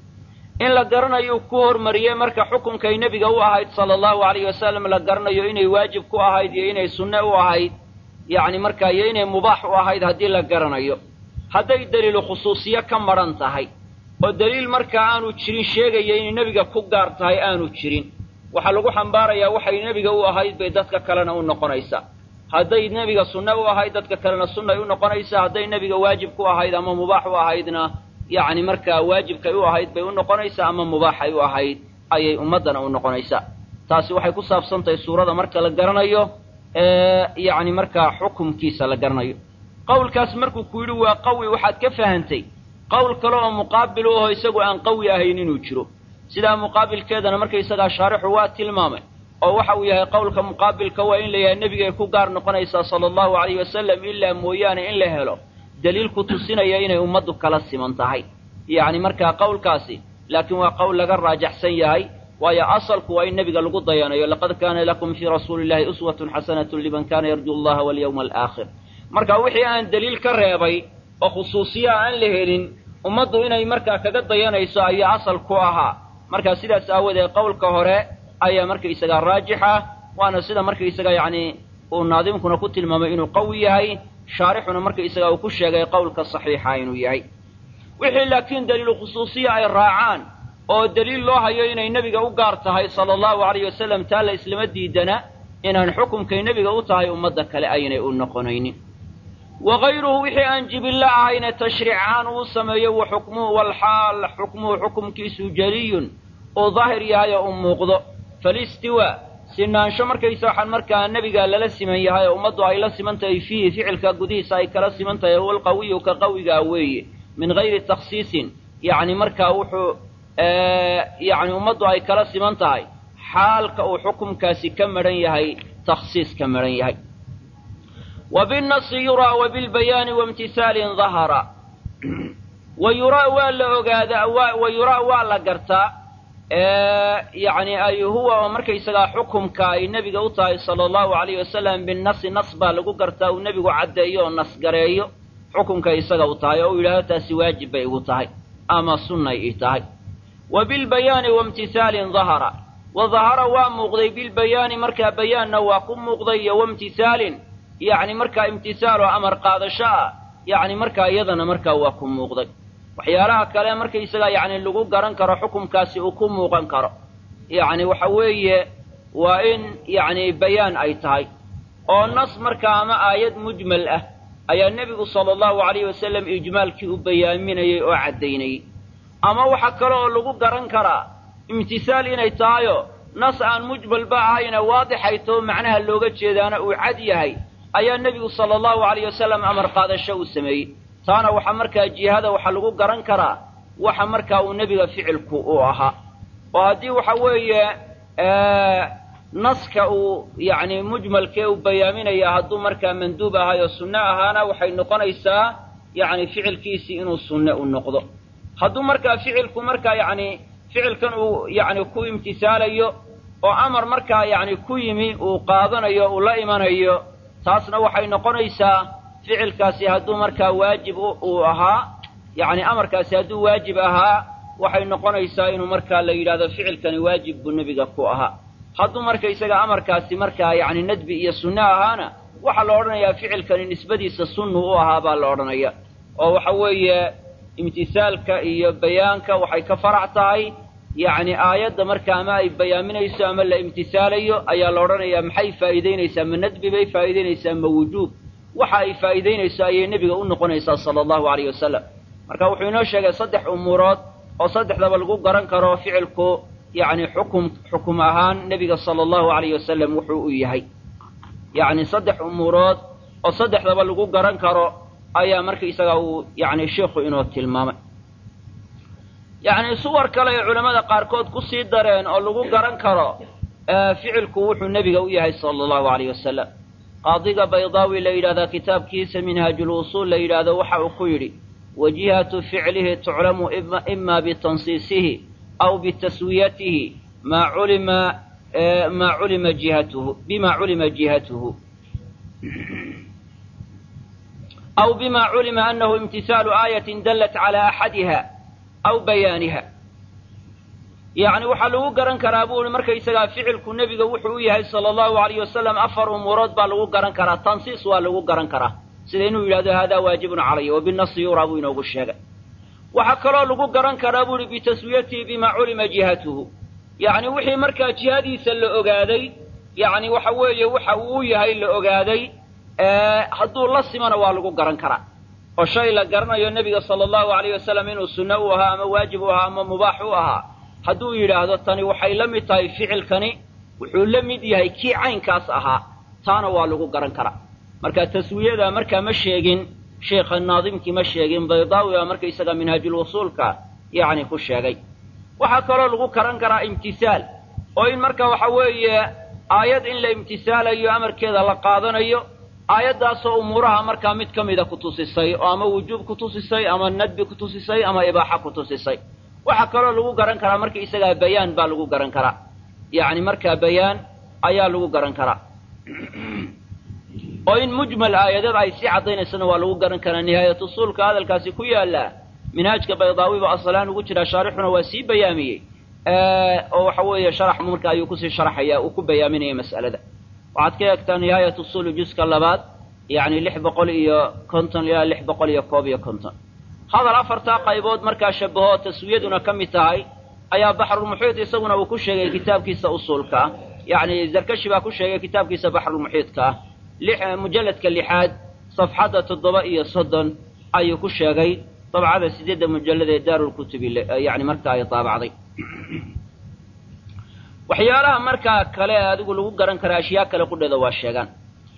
in la garanayo ku hormariyey marka xukumkay nebiga u ahayd sala allahu alayhi wasalam la garanayo inay waajib ku ahayd iyo inay sunne u ahayd yacni markaa iyo inay mubaax u ahayd haddii la garanayo hadday daliilu khusuusiye ka madhan tahay oo daliil markaa aanu jirin sheegaya inay nebiga ku gaar tahay aanu jirin waxaa lagu xambaarayaa waxay nebiga u ahayd bay dadka kalena u noqonaysaa hadday nebiga sunne u ahayd dadka kalena sunnay u noqonaysaa hadday nebiga waajib ku ahayd ama mubaax u ahaydna yacni markaa waajibkay u ahayd bay u noqonaysaa ama mubaaxay u ahayd ayay ummaddana u noqonaysaa taasi waxay ku saabsan tahay suurada marka la garanayo ee yacni markaa xukumkiisa la garanayo qowlkaas markuu ku yidhi waa qawi waxaad ka fahantay qowl kale oo muqaabil u aho isagu aan qawi ahayn inuu jiro sidaa muqaabilkeedana markaysagaa shaarixu waa tilmaamay oo waxa uu yahay qowlka muqaabilka waa in la yahay nebigay ku gaar noqonaysaa sala allahu alayhi wasalam ilaa mooyaane in la helo daliil ku tusinaya inay ummaddu kala siman tahay yacni markaa qowlkaasi laakiin waa qowl laga raajaxsan yahay waayo asalku waa in nebiga lagu dayanayo laqad kaana lakum fii rasuuli illahi uswatun xasanatun liman kaana yarju allaha walyawma alaakhir marka wixii aan daliil ka reebay oo khusuusiya aan la helin ummaddu inay markaa kaga dayanayso ayaa asal ku ahaa markaa sidaas aawadeed qowlka hore ayaa markaysagaa raajixa waana sida markaysaga yacni uu naadimkuna ku tilmaamay inuu qawi yahay shaarixuna markaysaga uu ku sheegay qowlka saxiixa inuu yahay wixii laakiin daliilu khusuusiya ay raacaan oo daliil loo hayo inay nebiga u gaar tahay sala allahu alayhi wasalam taa la islama diidana inaan xukumkay nebiga u tahay ummadda kale aynay u noqonaynin wa hayruhu wixii aan jibillo ahayne tashriic ahaan uu sameeyo wa xukmuhu walxaal xukmuhu xukumkiisu jeliyun uu daahir yahay oo u muuqdo falistiwaa sinaansho markaysa waxaan markaa nebiga lala siman yahay oo ummaddu ay la siman tahay fiihi ficilka gudihiisa ay kala siman tahay huwa alqawiyu ka qawigaa weeye min hayri takhsiisin yacni markaa wuxuu yacni ummaddu ay kala siman tahay xaalka uu xukumkaasi ka madhan yahay takhsiis ka madhan yahay wa binnasi yuraa wa bilbayaani waimtisaalin dahara wa yuraa waa la ogaadaa wa yuraa waa la gartaa yacni ay huwa oo markaysagaa xukumka ay nebiga u tahay sala allahu alayhi wasalam binnasi nas baa lagu gartaa uu nebigu caddeeyo oo nas gareeyo xukumka isaga u tahay oo uu yidhahdo taasi waajib bay igu tahay ama sunnay ii tahay wa bilbayaani waimtisaalin dahara wa dahara waa muuqday bilbayaani markaa bayaanna waa ku muuqday iyo waimtisaalin yacni markaa imtisaal oo amar qaadasho ah yacni markaa iyadana markaa waa ku muuqday waxyaalaha kale markaysagaa yacni lagu garan karo xukumkaasi uu ku muuqan karo yacni waxa weeye waa in yacni bayaan ay tahay oo nas markaa ama aayad mujmal ah ayaa nebigu sala allahu alayhi wasalam ijmaalkii u bayaaminayey oo caddaynayey ama waxa kale oo lagu garan karaa imtisaal inay tahayo nas aan mujmalba ahayna waadixay too macnaha looga jeedaana uu cad yahay ayaa nebigu sala allahu alayh wasalam amar qaadasho uu sameeyey taana waxaa markaa jihada waxaa lagu garan karaa waxa markaa uu nebiga ficilku u ahaa oo haddii waxa weeye naska uu yacni mujmalkee uu bayaaminaya hadduu markaa manduub ahay oo sunne ahaana waxay noqonaysaa yacni ficilkiisii inuu sunne u noqdo hadduu markaa ficilku markaa yacni ficilkan uu yacni ku imtisaalayo oo amar markaa yacni ku yimi uu qaadanayo uu la imanayo taasna waxay noqonaysaa ficilkaasi hadduu markaa waajib uu ahaa yacni amarkaasi hadduu waajib ahaa waxay noqonaysaa inuu markaa la yidhahdo ficilkani waajib buu nebiga ku ahaa hadduu marka isaga amarkaasi markaa yacni nadbi iyo sunne ahaana waxaa la odhanayaa ficilkani nisbadiisa sunnu u ahaa baa la odhanaya oo waxa weeye imtisaalka iyo bayaanka waxay ka farac tahay yacni aayadda marka ama ay bayaaminayso ama la imtisaalayo ayaa la odhanayaa maxay faa'iidaynaysaa ma nadbi bay faa'iidaynaysaa ma wujuub waxa ay faa'iidaynayso ayay nebiga u noqonaysaa sala allahu alayh wasalam marka wuxuu inoo sheegay saddex umuurood oo saddexdaba lagu garan karo ficilku yacni xukum xukum ahaan nebiga sala allahu alayh wasalam wuxuu u yahay yacni saddex umuurood oo saddexdaba lagu garan karo ayaa markaisaga uu yacni sheikhu inoo tilmaamay yacni suwar kale ay culammada qaarkood ku sii dareen oo lagu garan karo ficilku wuxuu nebiga u yahay sala allahu alayh wasalam qaadiga baydaawi la yidhahdaa kitaabkiisa minhaajulusuul la yidhaahdo waxa uu ku yidhi wajihatu ficlihi tuclamu ima bitansiisihi aw bitaswiyatihi maa culima maa culima jihatuhu bima culima jihatuhu aw bima culima anahu imtisaalu aayatin dallat cala axadiha aw bayaaniha yacni waxaa lagu garan karaa buu ihi markaysagaa ficilku nebiga wuxuu u yahay sala allahu alayh wasalam afar umuurood baa lagu garan karaa tansiis waa lagu garan karaa sida inuu yidhahdo haadaa waajibun calaya wa binasi yuraa buu inoogu sheegay waxaa kaloo lagu garan karaa buu ihi bitaswiyatihi bima culima jihatuhu yacni wixii markaa jihadiisa la ogaaday yacni waxa weeye waxa uu yahay la ogaaday hadduu la simana waa lagu garan karaa oo shay la garanayo nebiga sala allahu alayh wasalam inuu sunno u ahaa ama waajib u ahaa ama mubaax u ahaa hadduu yidhaahdo tani waxay la mid tahay ficilkani wuxuu la mid yahay kii caynkaas ahaa taana waa lagu garan karaa marka taswiyada markaa ma sheegin sheikha naadimkii ma sheegin baydaawi baa markaysaga minhaajulwusuulka yacni ku sheegay waxaa kaloo lagu garan karaa imtisaal oo in marka waxa weeye aayad in la imtisaalayo amarkeeda la qaadanayo aayaddaasoo umuuraha markaa mid ka mida ku tusisay oo ama wujuub ku tusisay ama nadbi ku tusisay ama ibaaxa ku tusisay waxaa kaloo lagu garan karaa marka isagaa bayaan baa lagu garan karaa yacni markaa bayaan ayaa lagu garan karaa oo in mujmal aayadada ay sii caddaynaysana waa lagu garan karaa nihaayat usuulka hadalkaasi ku yaalla minhaajka baydaawiba asalaan ugu jiraa shaarixuna waa sii bayaamiyey oo waxa weeye sharax marka ayuu kusii sharaxaya uu ku bayaaminaya mas'alada waxaad ka eegtaa nihaayat usuuli juska labaad yacni lix boqol iyo konton ilaa lix boqol iyo koob iyo konton hadal afartaa qaybood markaa shabaho taswiyaduna ka mid tahay ayaa baxrulmuxiit isaguna uu ku sheegay kitaabkiisa usuulka ah yacni zarkashi baa ku sheegay kitaabkiisa baxrulmuxiidka ah lix mujalladka lixaad safxadda toddoba iyo soddon ayuu ku sheegay dabcada sideedda mujallad ee daarulkutubi yacni marka ay daabacday waxyaalaha markaa kale ee adigu lagu garan kara ashyaa kale qudheeda waa sheegaan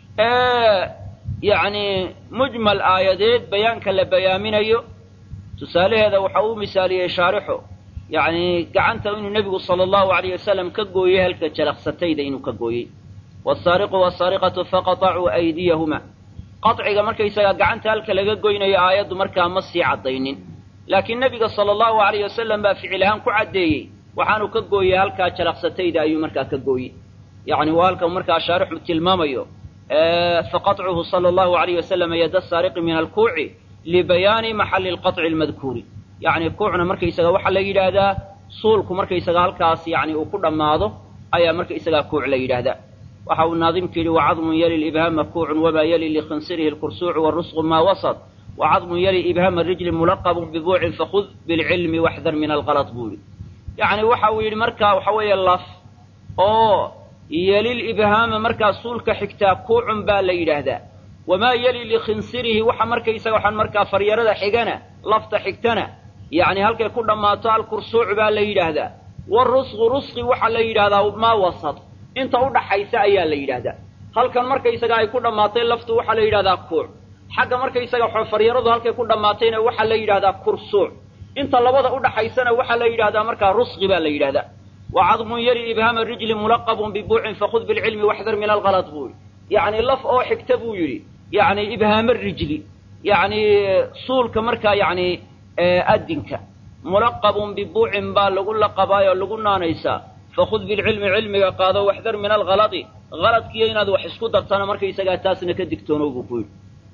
yacni mujmal aayadeed bayaanka la bayaaminayo tusaalaheeda waxa uu misaaliyey shaarixu yacni gacanta inuu nebigu sala allahu alayh wasalam ka gooyey halka jalaqsatayda inuu ka gooyey wasaariqu wasaariqatu faqatacuu aydiyahuma qaciga markaysagaa gacanta halka laga goynayo aayaddu markaa ma sii caddaynin laakiin nebiga sala allahu alayh wasalam baa ficil ahaan ku caddeeyey waxaanu ka gooyey halkaa jalaqsatayda ayuu markaa ka gooyey yacni waa halka markaa shaarixu tilmaamayo faqaطcuhu sala allahu alayh wasalam yada saariqi min alkuuci libayaani maxalli lqaطci almadkuuri yacni kuucna markaysaga waxaa la yidhaahdaa suulku markaysaga halkaas yani uu ku dhammaado ayaa markaysagaa kuuc la yidhaahdaa waxa uu naadimku yidhi wacadmun yali libhaama kuucun wamaa yali likhinsirihi lkursuucu warusqu maa wasad wacadmun yali ibhaama rijli mulaqabun bibuucin fakhud bilcilmi waxdar min algalط buu yidhi yacni waxa uu yidhi markaa waxa weeye laf oo yelil ibhaama markaa suulka xigtaa kuucun baa la yidhaahdaa wamaa yeli likhinsirihi waxa markaysaga waxaan markaa faryarada xigana lafta xigtana yacni halkay ku dhammaato alkursuuc baa la yidhaahdaa warusqu rusqi waxaa la yidhahdaa maa wasad inta u dhaxaysa ayaa la yidhaahdaa halkan markaysaga ay ku dhammaatay laftu waxaa la yidhahdaa kuuc xagga markaysaga faryaradu halkay ku dhammaatayna waxaa la yidhahdaa kursuuc inta labada u dhaxaysana waxaa la yidhahdaa markaa rusqi baa la yidhahdaa wacadmun yali ibhaama rijli mulaqabun bibuucin fakhud bilcilmi waxdar min algalad buu yidhi yacni laf oo xigta buu yidhi yacni ibhaama rijli yacni suulka markaa yacni adinka mulaqabun bibuucin baa lagu laqabaayoo lagu naanaysaa fakhud bilcilmi cilmiga qaado waxdar min algaladi galadkiiyo inaad wax isku dartana markaysagaa taasna ka digtoonow buu ku yidhi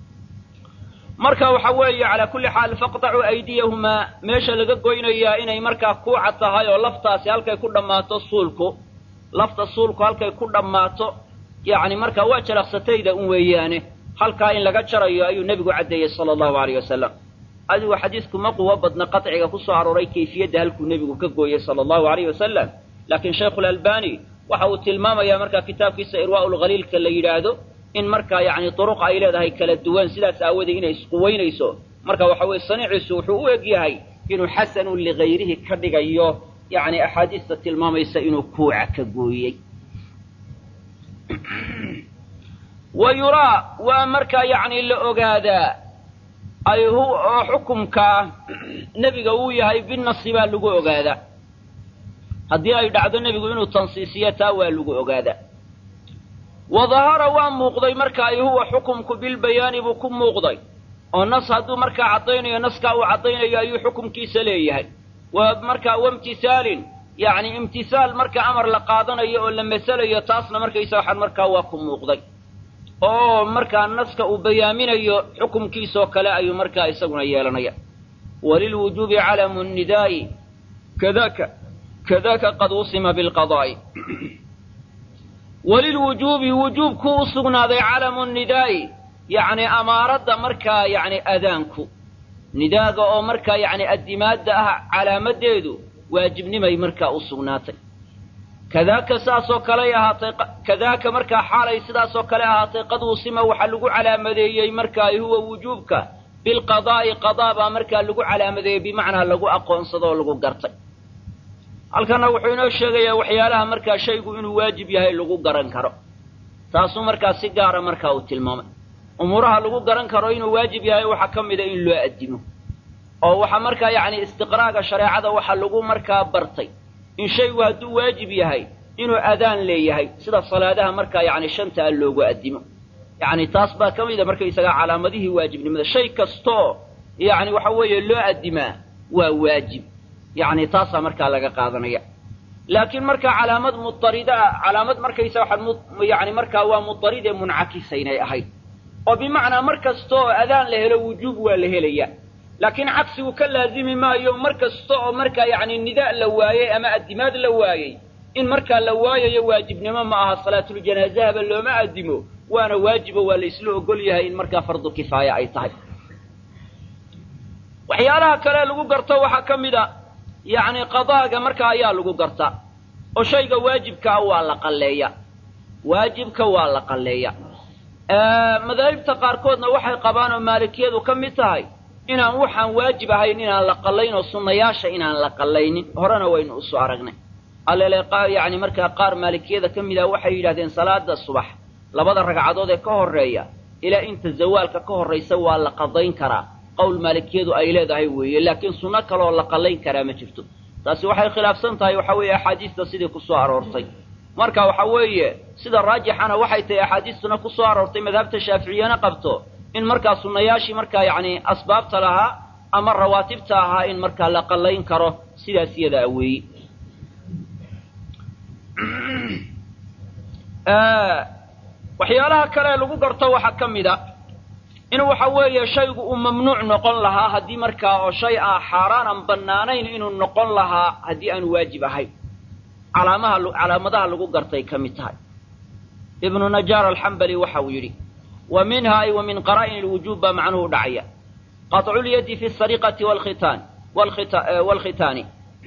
marka waxa weeye calaa kulli xaal faqtacuu aydiyahumaa meesha laga goynayaa inay markaa kuuca tahay oo laftaasi halkay ku dhammaato suulku lafta suulku halkay ku dhammaato yacni markaa waa jalaqsatayda un weeyaane halkaa in laga jarayo ayuu nebigu caddeeyey sala allahu alayh wasalam adigu xadiisku ma quwo badna qaciga ku soo arooray kayfiyadda halkuu nebigu ka gooyey sala allahu alayhi wasalam laakiin shaykhulalbani waxa uu tilmaamayaa markaa kitaabkiisa irwaa'u lkhaliilka la yidhaahdo in markaa yacni duruq ay leedahay kala duwan sidaas aawoodee inay isquweynayso marka waxa weye saniiciisu wuxuu u eg yahay inuu xasanun ligayrihi ka dhigayo yacni axaadiista tilmaamaysa inuu kuuca ka gooyey wa yuraa waa markaa yacni la ogaadaa ay hu oo xukumkaa nebiga uu yahay binasi baa lagu ogaadaa haddii ay dhacdo nebigu inuu tansiisiyo taa waa lagu ogaadaa wa dahara waa muuqday marka ay huwa xukumku bilbayaani buu ku muuqday oo nas hadduu markaa caddaynayo naskaa uu caddaynayo ayuu xukumkiisa leeyahay waa markaa waimtisaalin yacni imtisaal marka amar la qaadanayo oo la masalayo taasna markaysa waxaan markaa waa ku muuqday oo markaa naska uu bayaaminayo xukumkiisoo kale ayuu markaa isaguna yeelanaya walilwujuubi calamu nidaa'i kadaka kadaka qad usima bilqadaa'i walilwujuubi wujuubku u sugnaaday calamu nidaa'i yacni amaaradda markaa yacni adaanku nidaaga oo markaa yacni addimaadda ah calaamadeedu waajibnimay markaa u sugnaatay kadaaka saasoo kaley ahaatay kadaaka markaa xaalay sidaasoo kale ahaatay qad usima waxaa lagu calaamadeeyey markaa huwa wujuubka bilqadaa'i qadaa baa markaa lagu calaamadeeyey bimacnaa lagu aqoonsado oo lagu gartay halkana wuxuu inoo sheegayaa waxyaalaha markaa shaygu inuu waajib yahay lagu garan karo taasuu markaa si gaara markaa uu tilmaamay umuuraha lagu garan karo inuu waajib yahay waxaa ka mida in loo addimo oo waxaa markaa yacni istiqraaga shareecada waxaa lagu markaa bartay in shaygu hadduu waajib yahay inuu adaan leeyahay sida salaadaha markaa yacni shanta a loogu addimo yacni taas baa ka mida markaysagaa calaamadihii waajibnimada shay kastaoo yacni waxa weeye loo addimaa waa waajib yacni taasaa markaa laga qaadanaya laakiin markaa calaamad mudarida ah calaamad markaysa waxaa yani markaa waa mudarid ee muncakisaynay ahayd oo bimacnaa mar kasta oo adaan la helo wujuub waa la helaya laakiin cagsigu ka laazimi maayo mar kasta oo markaa yacni nidaa la waayey ama addimaad la waayey in markaa la waayayo waajibnimo ma aha salaatuljanaaزahaba looma addimo waana waajibo waa la isla ogol yahay in markaa fardu kifaaya ay tahay waxyaalaha kale lagu garto waxaa ka mid a yacni qadaaga markaa ayaa lagu gartaa oo shayga waajibkaa waa la qalleeya waajibka waa la qalleeya madaahibta qaarkoodna waxay qabaan oo maalikiyadu ka mid tahay inaan waxaan waajib ahayn inaan la qallayn oo sunnayaasha inaan la qallaynin horena waynu usoo aragnay allele yacni markaa qaar maalikiyada ka mid ah waxay yidhahdeen salaada subax labada ragcadood ee ka horreeya ilaa inta zawaalka ka horraysa waa la qadayn karaa qowl maalikiyadu ay leedahay weeye laakiin sunno kaleoo la qallayn karaa ma jirto taasi waxay khilaafsan tahay waxa weeye axaadiista sidii ku soo aroortay marka waxa weeye sida raajixana waxay tahay axaadiistuna ku soo aroortay madhabta shaaficiyana qabto in markaa sunnayaashii markaa yacni asbaabta lahaa ama rawaatibta ahaa in markaa la qallayn karo sidaas iyadaa weeyi waxyaalaha kale lagu garto waxaa ka mid a in waxa weeye shaygu uu mamnuuc noqon lahaa haddii markaa oo shay ah xaaraan aan bannaanayn inuu noqon lahaa haddii aan waajib ahayn calaamaha calaamadaha lagu gartay ka mid tahay ibnu najaar alxambali waxa uu yidhi wa minha ay wa min qaraa'in alwujuub baa macnuhu dhacaya qaطculyadi fi asariqati walkhitaan walkhitaani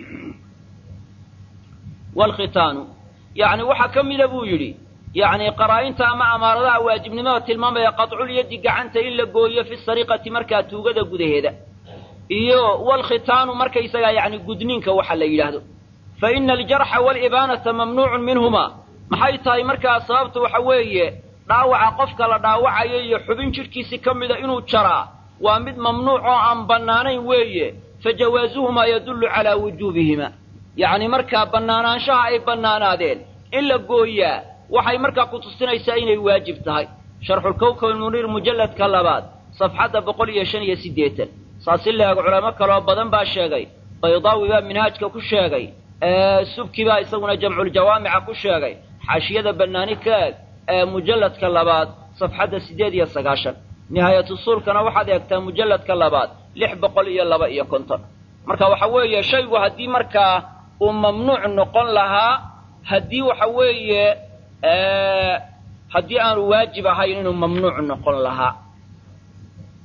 walkhitaanu yacni waxaa ka mida buu yidhi yacni qaraa'inta ama amaaradaha waajibnimada tilmaamaya qaطculyadi gacanta in la gooyo fi sariqati markaa tuugada gudaheeda iyo walkhitaanu markaysagaa yacni gudniinka waxa la yidhaahdo fa ina aljarxa waalibaanata mamnuucun minhuma maxay tahay markaa sababta waxa weeye dhaawaca qofka la dhaawacayo iyo xubin jidhkiisi ka mida inuu jaraa waa mid mamnuuc oo aan bannaanayn weeye fa jawaasuhumaa yadullu calaa wujuubihima yacni markaa bannaanaanshaha ay bannaanaadeen in la gooyaa waxay markaa ku tusinaysaa inay waajib tahay sharxulkawkab almuniir mujalladka labaad safxadda boqol iyo shan iyo siddeetan saasi leeg culamo kaloo badan baa sheegay baydaawi baa minhaajka ku sheegay subki baa isaguna jamculjawaamica ku sheegay xaashiyada bannaani ka eg ee mujalladka labaad safxadda siddeed iyo sagaashan nihaayatusuulkana waxaad eegtaa mujalladka labaad lix boqol iyo laba iyo konton marka waxa weeye shaygu haddii markaa uu mamnuuc noqon lahaa haddii waxa weeye haddii aanu waajib ahayn inuu mamnuuc noqon lahaa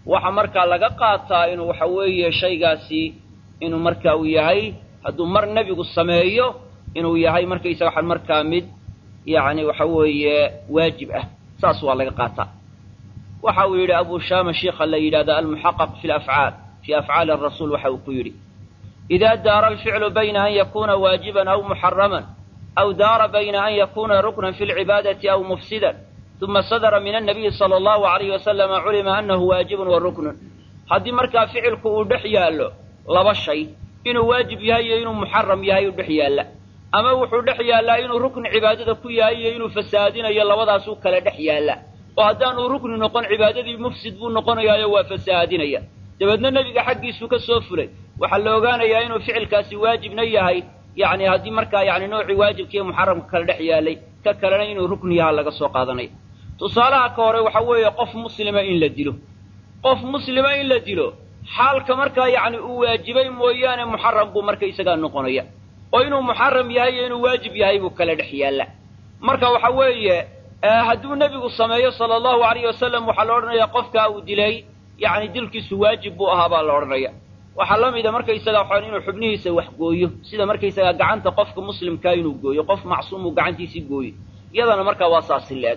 waxa markaa laga qaataa inuu waxa weeye shaygaasi inuu marka uu yahay hadduu mar nebigu sameeyo inuu yahay markaysaga waxaan markaa mid yacni waxa weeye waajib ah saas waa laga qaataa waxa uu yidhi abu shaama shiikha la yidhahda almuxaqaq fi lafcaal fii afcaali arasuul waxa uu ku yidhi idaa daara alficlu bayna an yakuna waajiban aw muxaraman aw daara bayna an yakuna ruknan fi lcibaadati aw mufsidan uma sadara min annabiyi sala allahu alayhi wasalama culima annahu waajibun wa ruknun haddii markaa ficilku uu dhex yaallo laba shay inuu waajib yahay iyo inuu muxaram yahay u dhex yaalla ama wuxuu dhex yaallaa inuu rukni cibaadada ku yahay iyo inuu fasaadinayo labadaasuu kale dhex yaalla oo haddaanuu rukni noqon cibaadadii mufsid buu noqonayaayo waa fasaadinaya dabeedna nebiga xaggiisuu ka soo fulay waxaa la ogaanayaa inuu ficilkaasi waajibna yahay yacni haddii markaa yacni noocii waajibkiiyo muxaramka kale dhex yaallay ka kalena inuu rukni yaha laga soo qaadanayo tusaalaha ka hore waxa weeye qof muslima in la dilo qof muslima in la dilo xaalka markaa yacni uu waajibay mooyaane muxaram buu markaysagaa noqonaya oo inuu muxaram yahay iyo inuu waajib yahay buu kala dhex yaalla marka waxa weeye hadduu nebigu sameeyo sala allahu alayhi wasalam waxaa la odhanayaa qofkaa uu dilay yacni dilkiisu waajib buu ahaa baa la odhanaya waxaa la mida markaysaga waxaan inuu xubnihiisa wax gooyo sida markaysaga gacanta qofka muslimkaa inuu gooyo qof macsuum uu gacantiisii gooyo iyadana markaa waa saasi leeg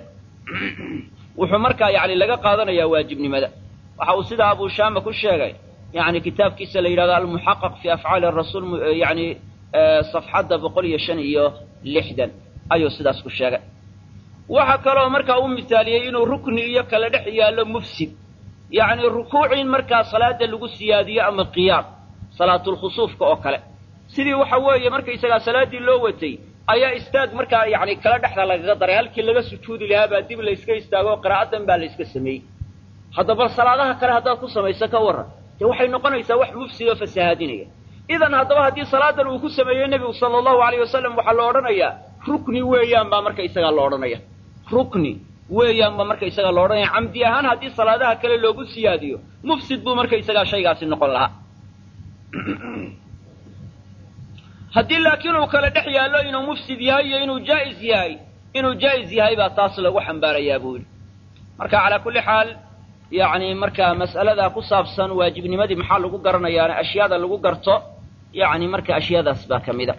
wuxuu markaa yacni laga qaadanayaa waajibnimada waxa uu sidaa abu shaama ku sheegay yacni kitaabkiisa la yidhahdo almuxaqaq fi afcaali rasuul yacni safxadda boqol iyo shan iyo lixdan ayuu sidaas ku sheegay waxa kaloo markaa u misaaliyey inuu rukni iyo kala dhex yaallo mufsid yacni rukuuc in markaa salaada lagu siyaadiyo ama qiyaam salaatulkhusuufka oo kale sidii waxa weeye markaysagaa salaaddii loo watay ayaa istaag markaa yacni kala dhexda lagaga daray halkii laga sujuudi lahaa baa dib layska istaago oo qiraa'adan baa la yska sameeyey haddaba salaadaha kale haddaad ku samayso ka warran dee waxay noqonaysaa wax mufsid oo fasahaadinaya idan haddaba haddii salaadan uu ku sameeyey nebigu sala allahu alayh wasalam waxaa la odhanayaa rukni weeyaan baa marka isagaa la odhanaya rukni weeyaan baa marka isagaa la odhanaya camdi ahaan haddii salaadaha kale loogu siyaadiyo mufsid buu marka isagaa shaygaasi noqon lahaa haddii laakiin uu kale dhex yaallo inuu mufsid yahay iyo inuu jaa'is yahay inuu jaa'is yahay baa taas lagu xambaarayaa buu yidhi marka calaa kulli xaal yacni markaa mas'aladaa ku saabsan waajibnimadii maxaa lagu garanayaana ashyaada lagu garto yacni marka ashyaadaas baa ka mida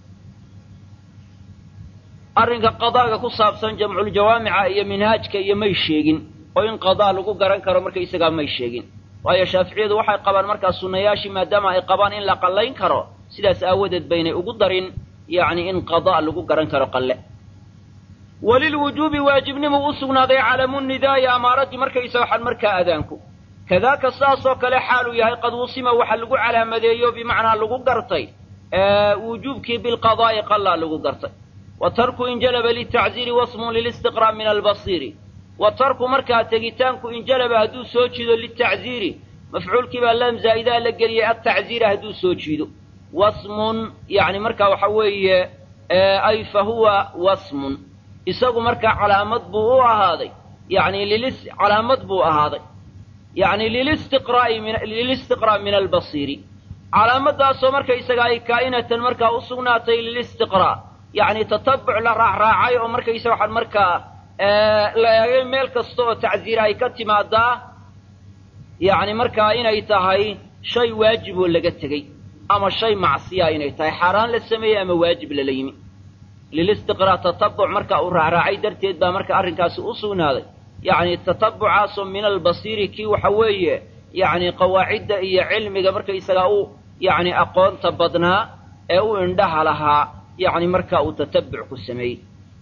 arrinka qadaaga ku saabsan jamculjawaamica iyo minhaajka iyo may sheegin oo in qadaa lagu garan karo markaysagaa may sheegin waayo shaaficiyadu waxay qabaan markaa sunnayaashii maadaama ay qabaan in la qallayn karo sidaas aawadeed baynay ugu darin yacni in qadaa lagu garan karo qalle walilwujuubi waajibnimuu u sugnaaday calamu nidaa'i amaaraddii markaysa waxaan markaa adaanku kadaaka saasoo kale xaaluu yahay qad wusima waxa lagu calaamadeeyo bimacnaa lagu gartay wujuubkii bilqadaa'i qallaa lagu gartay wa tarku injalaba litacziiri wasmun lilistiqraa' min albasiiri wa tarku markaa tegitaanku injalaba hadduu soo jiido litacziiri mafcuulkii baa lam zaa'idaa la geliyay atacziira hadduu soo jiido wasmun yacni markaa waxa weeye ay fa huwa wasmun isagu markaa calaamad buu u ahaaday yacni lilis calaamad buu ahaaday yacni lilistiqraa'i min lilistiqraa' min albasiiri calaamaddaasoo markaysaga ay kaa'inatan markaa u sugnaatay lilistiqraa' yacni tatabuc la raacraacay oo markaysa waxaan markaa la eegay meel kasta oo tacziir ay ka timaadaa yacni markaa inay tahay shay waajib oo laga tegey ama shay macsiya inay tahay xaaraan la sameeyey ama waajib lala yimi lilistiqraa' tatabuc marka uu raacraacay darteed baa marka arrinkaasi u sugnaaday yacni tatabucaasoo min albasiiri kii waxa weeye yacni qawaacidda iyo cilmiga markaysagaa u yacni aqoonta badnaa ee u indhaha lahaa yacni marka uu tatabuc ku sameeyey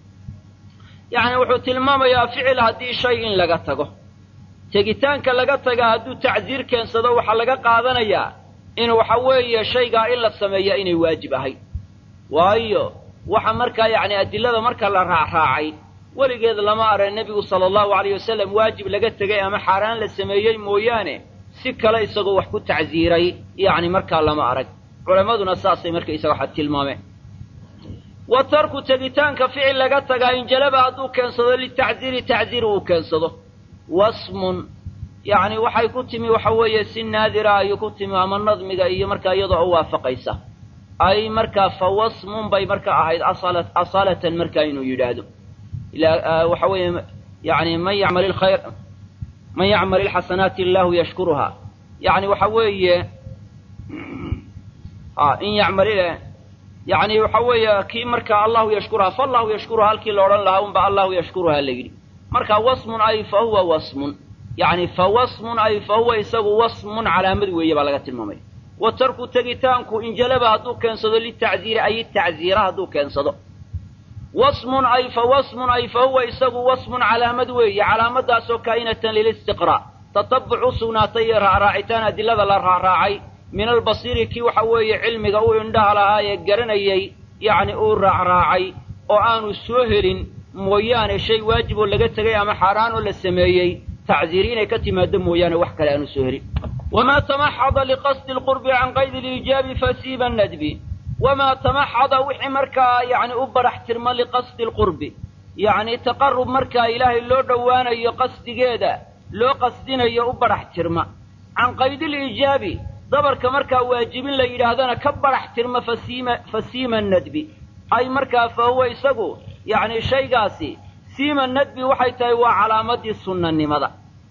yacni wuxuu tilmaamayaa ficil haddii shay in laga tago tegitaanka laga tagaa hadduu tacsiir keensado waxaa laga qaadanayaa in waxa weeye shaygaa in la sameeya inay waajib ahayd waayo waxa markaa yacni adilada marka la raacraacay weligeed lama arag nebigu sala allahu alayh wasalam waajib laga tegay ama xaaraan la sameeyey mooyaane si kale isagoo wax ku tacsiiray yacni markaa lama arag culammaduna saasay markaysaga waxa tilmaameen wa tarku tegitaanka ficil laga tagaa injalaba hadduu keensado litacsiiri tacsiir uu keensado wasmun yacni waxay ku timi waxa weeye si naadira ayuu ku timi ama nadmiga iyo markaa iyadoo u waafaqaysa ay markaa fa wasmun bay marka ahayd asala asalatan markaa inuu yidhaahdo waxa weeye yani man yacmal ilkhayr man yacmal ilxasanaati illaahu yashkuruha yacni waxa weeye in yacmal yani waxa weeye kii markaa allahu yashkuruha faallahu yashkuruha halkii la odhan lahaa unba allahu yashkuruha la yidhi marka wasmun ay fa huwa wasmun yani fa wasmun ay fa huwa isagu wasmun calaamad weeye baa laga tilmaamaya wa tarku tegitaanku injalaba hadduu keensado litacziiri ay tacziira hadduu keensado wasmun ay fa wasmun ay fa huwa isagu wasmun calaamad weeye calaamadaasoo kaa'inatan lilistiqraa tatabuc u sugnaatay iyo raacraacitaan adilada la raacraacay min albasiiri kii waxa weeye cilmiga u indhaha lahaa ee garanayey yacni uu raacraacay oo aanu soo helin mooyaane shay waajib oo laga tegay ama xaaraan oo la sameeyey tacziiri inay ka timaado mooyaane wax kale aanu soo helin wamaa tamaxada liqasdi lqurbi can qaydi liijaabi fasiiba nadbi wamaa tamaxada wixii markaa yacni u barax tirma liqasdi lqurbi yacni taqarub markaa ilaahay loo dhowaanayo qasdigeeda loo qasdinayo u barax tirma can qaydiliijaabi dabarka markaa waajibin la yidhaahdana ka barax tirma fasiima fasiima nadbi ay markaa fa huwa isagu yacni shaygaasi siima nadbi waxay tahay waa calaamadii sunnanimada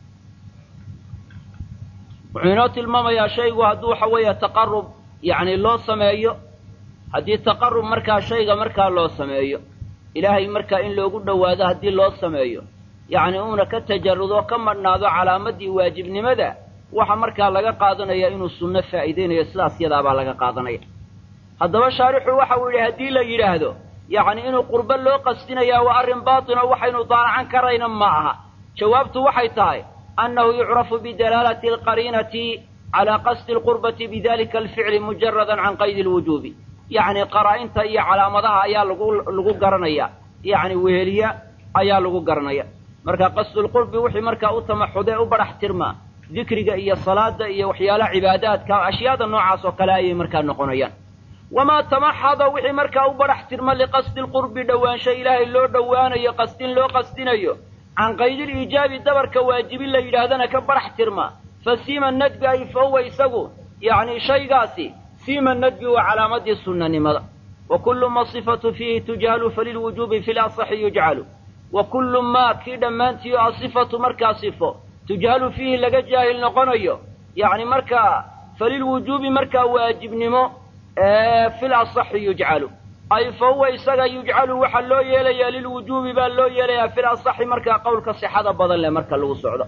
wuxuu inoo tilmaamayaa shaygu hadduu waxa weeye taqarub yacni loo sameeyo haddii taqarub markaa shayga markaa loo sameeyo ilaahay markaa in loogu dhowaado haddii loo sameeyo yacni uuna ka tajarrudo ka madhnaado calaamadii waajibnimada waxa markaa laga qaadanaya inuu sunno faa'iidaynayo sidaas yadaabaa laga qaadanaya haddaba shaarixu waxa uu yidhi haddii la yidhaahdo yacni inuu qurbo loo qasdinayaa waa arrin baatino waxaynu daalacan karayna ma aha jawaabtu waxay tahay annahu yucrafu bidalaalati alqariinati calaa qasdi alqurbati bidalika alficli mujaradan can qaydi alwujuubi yacni qaraa-inta iyo calaamadaha ayaa lagu lagu garanaya yacni weheliya ayaa lagu garanaya marka qasdulqurbi wixii markaa u tamaxudee u badhax tirmaa dikriga iyo salaada iyo waxyaalaha cibaadaadka ashyaada noocaas oo kale ayay markaa noqonayaan wamaa tamaxada wixii markaa u badhax tirma liqasdi lqurbi dhowaansho ilaahay loo dhowaanayo qasdin loo qasdinayo can qaydiliijaabi dabarka waajibin la yidhaahdana ka badhax tirma fa siima nadbi ay fa huwa isagu yacni shaygaasi siima nadbi waa calaamadii sunnanimada wa kullu ma sifatu fiihi tujhalu falilwujuubi fi lasaxi yujcalu wa kullu maa kii dhammaantii o asifatu markaa sifo tujhalu fiihi laga jaahil noqonayo yacni markaa falilwujuubi markaa waajibnimo fil asaxi yujcalu ay fa huwa isaga yujcalu waxaa loo yeelayaa lilwujuubi baa loo yeelayaa fil asaxi markaa qowlka sixada badan leh marka lagu socdo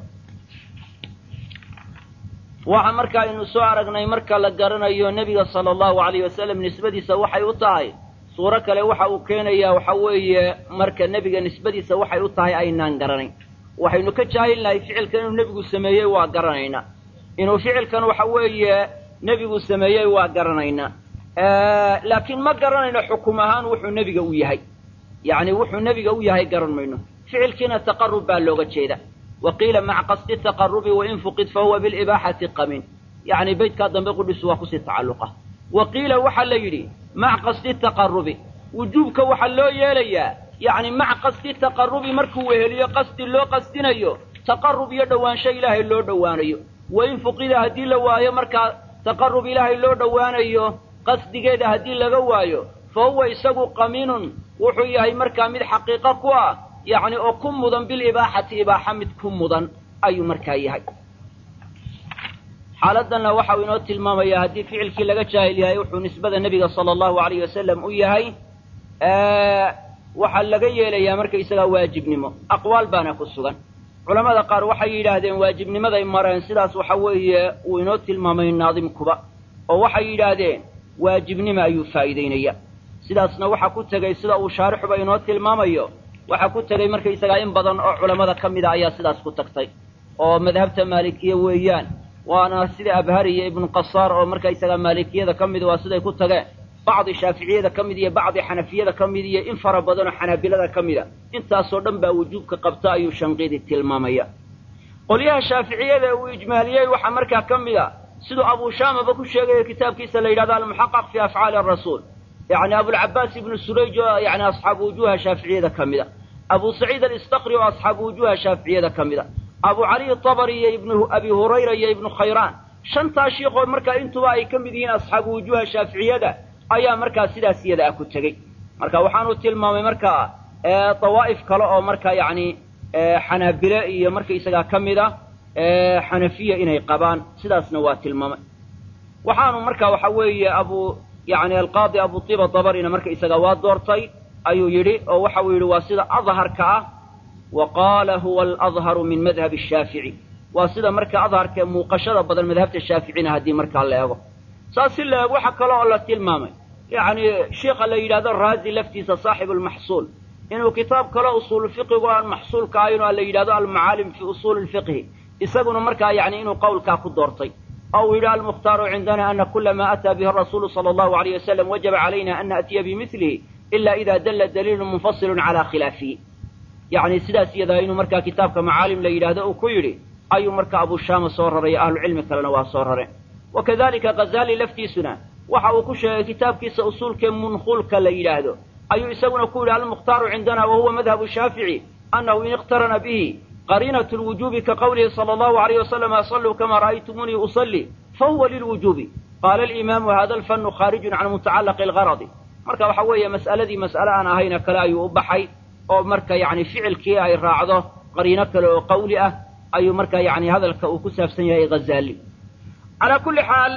waxa marka aynu soo aragnay marka la garanayo nebiga sala allahu alayh wasalam nisbadiisa waxay u tahay suuro kale waxa uu keenayaa waxa weeye marka nebiga nisbadiisa waxay u tahay aynaan garanayn waxaynu ka jaahilnahay ficilkan inuu nebigu sameeyey waa garanaynaa inuu ficilkan waxa weeye nebigu sameeyey waa garanaynaa laakiin ma garanayno xukum ahaan wuxuu nebiga u yahay yacni wuxuu nebiga u yahay garan mayno ficilkiina taqarub baa looga jeeda wa qiila maca qasdi taqarubi wain fuqid fahuwa bilibaaxati qamin yacni beydkaa dambe qudhisu waa kusii tacalluqa wa qiila waxaa la yidhi maca qasdi taqarubi wujuubka waxaa loo yeelayaa yacni maca qasdi taqarubi markuu weheliyo qasdi loo qasdinayo taqarub iyo dhowaansho ilaahay loo dhowaanayo wain fuqida haddii la waayo markaa taqarub ilaahay loo dhowaanayo qasdigeeda haddii laga waayo fa huwa isagu qamiinun wuxuu yahay markaa mid xaqiiqo ku ah yacni oo ku mudan bilibaaxati ibaaxa mid ku mudan ayuu markaa yahay xaaladdanna waxa uu inoo tilmaamayaa haddii ficilkii laga jaahil yahay wuxuu nisbada nebiga sala allahu alayh wasalam u yahay waxaa laga yeelayaa markaysagaa waajibnimo aqwaal baana ku sugan culamada qaar waxay yidhaahdeen waajibnimaday mareen sidaas waxa weeye uu inoo tilmaamay naadimkuba oo waxay yidhaahdeen waajibnimo ayuu faa'iidaynaya sidaasna waxaa ku tegey sida uu shaarixuba inoo tilmaamayo waxaa ku tegey markaysagaa in badan oo culammada ka mida ayaa sidaas ku tagtay oo madhabta maalikiye weeyaan waana sida abhari iyo ibnu qasaar oo markaysagaa maalikiyada ka mid waa siday ku tageen bacdi shaaficiyada ka mid iyo bacdi xanafiyada ka mid iyo in fara badan oo xanaabilada ka mida intaasoo dhan baa wujuubka qabta ayuu shanqiidi tilmaamaya qolyaha shaaficiyada uu ijmaaliyey waxaa markaa ka mid a siduu abushaamaba ku sheegayo kitaabkiisa la yidhahdo almuxaqaq fi afcaali arasuul yacni abulcabaas ibnu surayj oo yani asxaabu wujuuha shaaficiyada ka mida abu saciid alistaqri oo asxaabu wujuuha shaaficiyada ka mida abu cali tabari iyo ibnu abi hurayra iyo ibnu khayraan shantaa shiikoo markaa intuba ay ka mid yihiin asxaabu wujuuha shaaficiyada ayaa markaa sidaas iyada ah ku tegey marka waxaanu tilmaamay markaa dawaa'if kale oo markaa yacni xanaabile iyo markaysagaa ka mid a xanafiya inay qabaan sidaasna waa tilmaamay waxaanu marka waxa weeye abu yani alqaadi abu tiba dabarina marka isaga waa doortay ayuu yidhi oo waxa uu yidhi waa sida adharka ah wa qaala huwa aladharu min madhab shaafici waa sida marka adharka muuqashada badan madhabta shaaficina haddii markaa la eego saas si la eego waxa kale oo la tilmaamay yani sheikha la yidhahdo raazi laftiisa saaxibu lmaxsuul inuu kitaab kale usuul fiqigu aan maxsuulka ahayn oo la yidhahdo almacaalim fi usuuli lfiqhi isaguna markaa yani inuu qowlkaa ku doortay oo uu yidhi almukhtaaru cindana ana kula ma ataa bihi rasuulu sala allahu alayh wasalam wajaba calayna an naأtiya bimilihi ila ida dalla daliilu munfasilu cala khilaafihi yani sidaas iyadaa inuu markaa kitaabka macaalim la yidhaahdo uu ku yidhi ayuu marka abu shaama soo raray ahlucilmi kalena waa soo rareen wakadalika ghazali laftiisuna waxa uu ku sheegay kitaabkiisa usuulkee munkhulka la yidhaahdo ayuu isaguna ku yidhi almukhtaaru cindana wa huwa madhabu shaafici annahu in iqtarana bihi qariinat lwujubi ka qawlihi sala allahu alayh wasalam asalluu kama ra'aytumunii usalli fahuwa lilwujubi qaala alimaamu hada alfannu khaarijun can mutacallaqi algaradi marka waxa weeye mas'aladii mas'ale aan ahayna kale ayuu u baxay oo marka yani ficilkii ay raacdo qariino kale oo qawli ah ayuu marka yani hadalka uu ku saabsan yahay ghazali calaa kulli xaal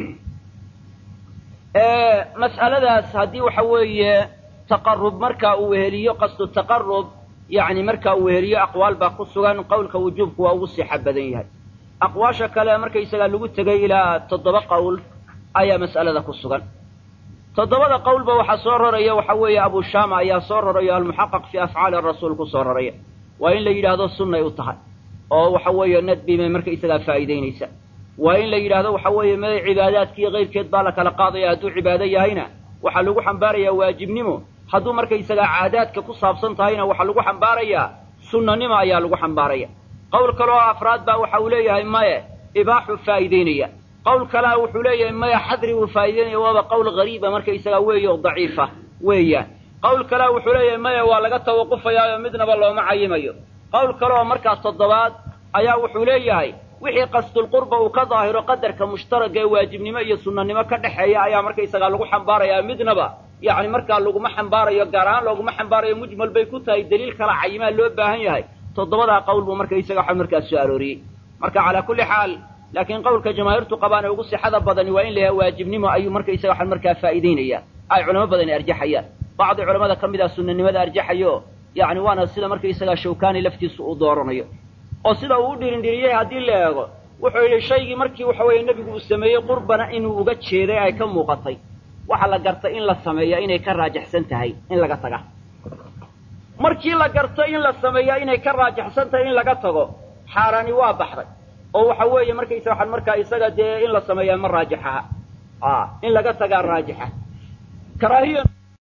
mas'aladaas haddii waxa weeye taqarub marka uu weheliyo qasdu taqarub yani marka uu weheliyo aqwaal baa ku sugan qowlka wujuubku waa ugu sixa badan yahay aqwaasha kale markaysagaa lagu tegay ilaa toddoba qowl ayaa mas'alada ku sugan toddobada qowlba waxaa soo raraya waxa weeye abu shama ayaa soo raraya almuxaqaq fi afcaali rasuul ku soo raraya waa in la yidhaahdo sunnay u tahay oo waxa weeye nadbi may markaysagaa faa'iidaynaysa waa in la yidhaahdo waxa weeye mada cibaadaadkii kayrkeed baa la kala qaadaya hadduu cibaado yahayna waxaa lagu xambaarayaa waajibnimo hadduu markaysagaa caadaadka ku saabsan tahayna waxaa lagu xambaarayaa sunnanimo ayaa lagu xambaaraya qowl kale oo afraad baa waxa uu leeyahay maye ibaaxuu faa'iidaynaya qowl kalea wuxuu leeyahay maya xadri buu faa'idaynaya waaba qowl hariiba markaysagaa weeye oo daciifa weeyaan qowl kalea wuxuu leeyahay maya waa laga tawaqufayaayo midnaba looma cayimayo qowl kale oo markaas toddobaad ayaa wuxuu leeyahay wixii qasdulqurba uu ka daahiro qadarka mushtaraga ee waajibnimo iyo sunnanimo ka dhexeeya ayaa markaysagaa lagu xambaarayaa midnaba yacni markaa laguma xambaarayo gaar ahaan looguma xambaarayo mujmal bay ku tahay daliil kala cayimaa loo baahan yahay toddobadaa qowl buu markaysaga waxa markaas soo arooriyey marka calaa kulli xaal laakiin qowlka jamaahiirtu qabaan ee ugu sixada badani waa in la yahay waajibnimo ayuu markaysaga waxa markaa faa'iidaynaya ay culamo badani arjaxayaan bacdi culamada ka mid ah sunnanimada arjaxayo yacni waana sida markaysagaa shawkani laftiisu uu dooranayo oo sida uu u dhirindhiriyey haddii la eego wuxuu yidhi shaygii markii waxa weeye nebigu uu sameeyey qurbana inuu uga jeeday ay ka muuqatay waxa la gartay in la sameeya inay ka raajaxsan tahay in laga taga markii la garto in la sameeya inay ka raajaxsan tahay in laga tago xaaraani waa baxday oo waxa weeye markaysa waxaan markaa isaga dee in la sameeyaa ma raajaxaha a in laga tagaa raajixa karaahiya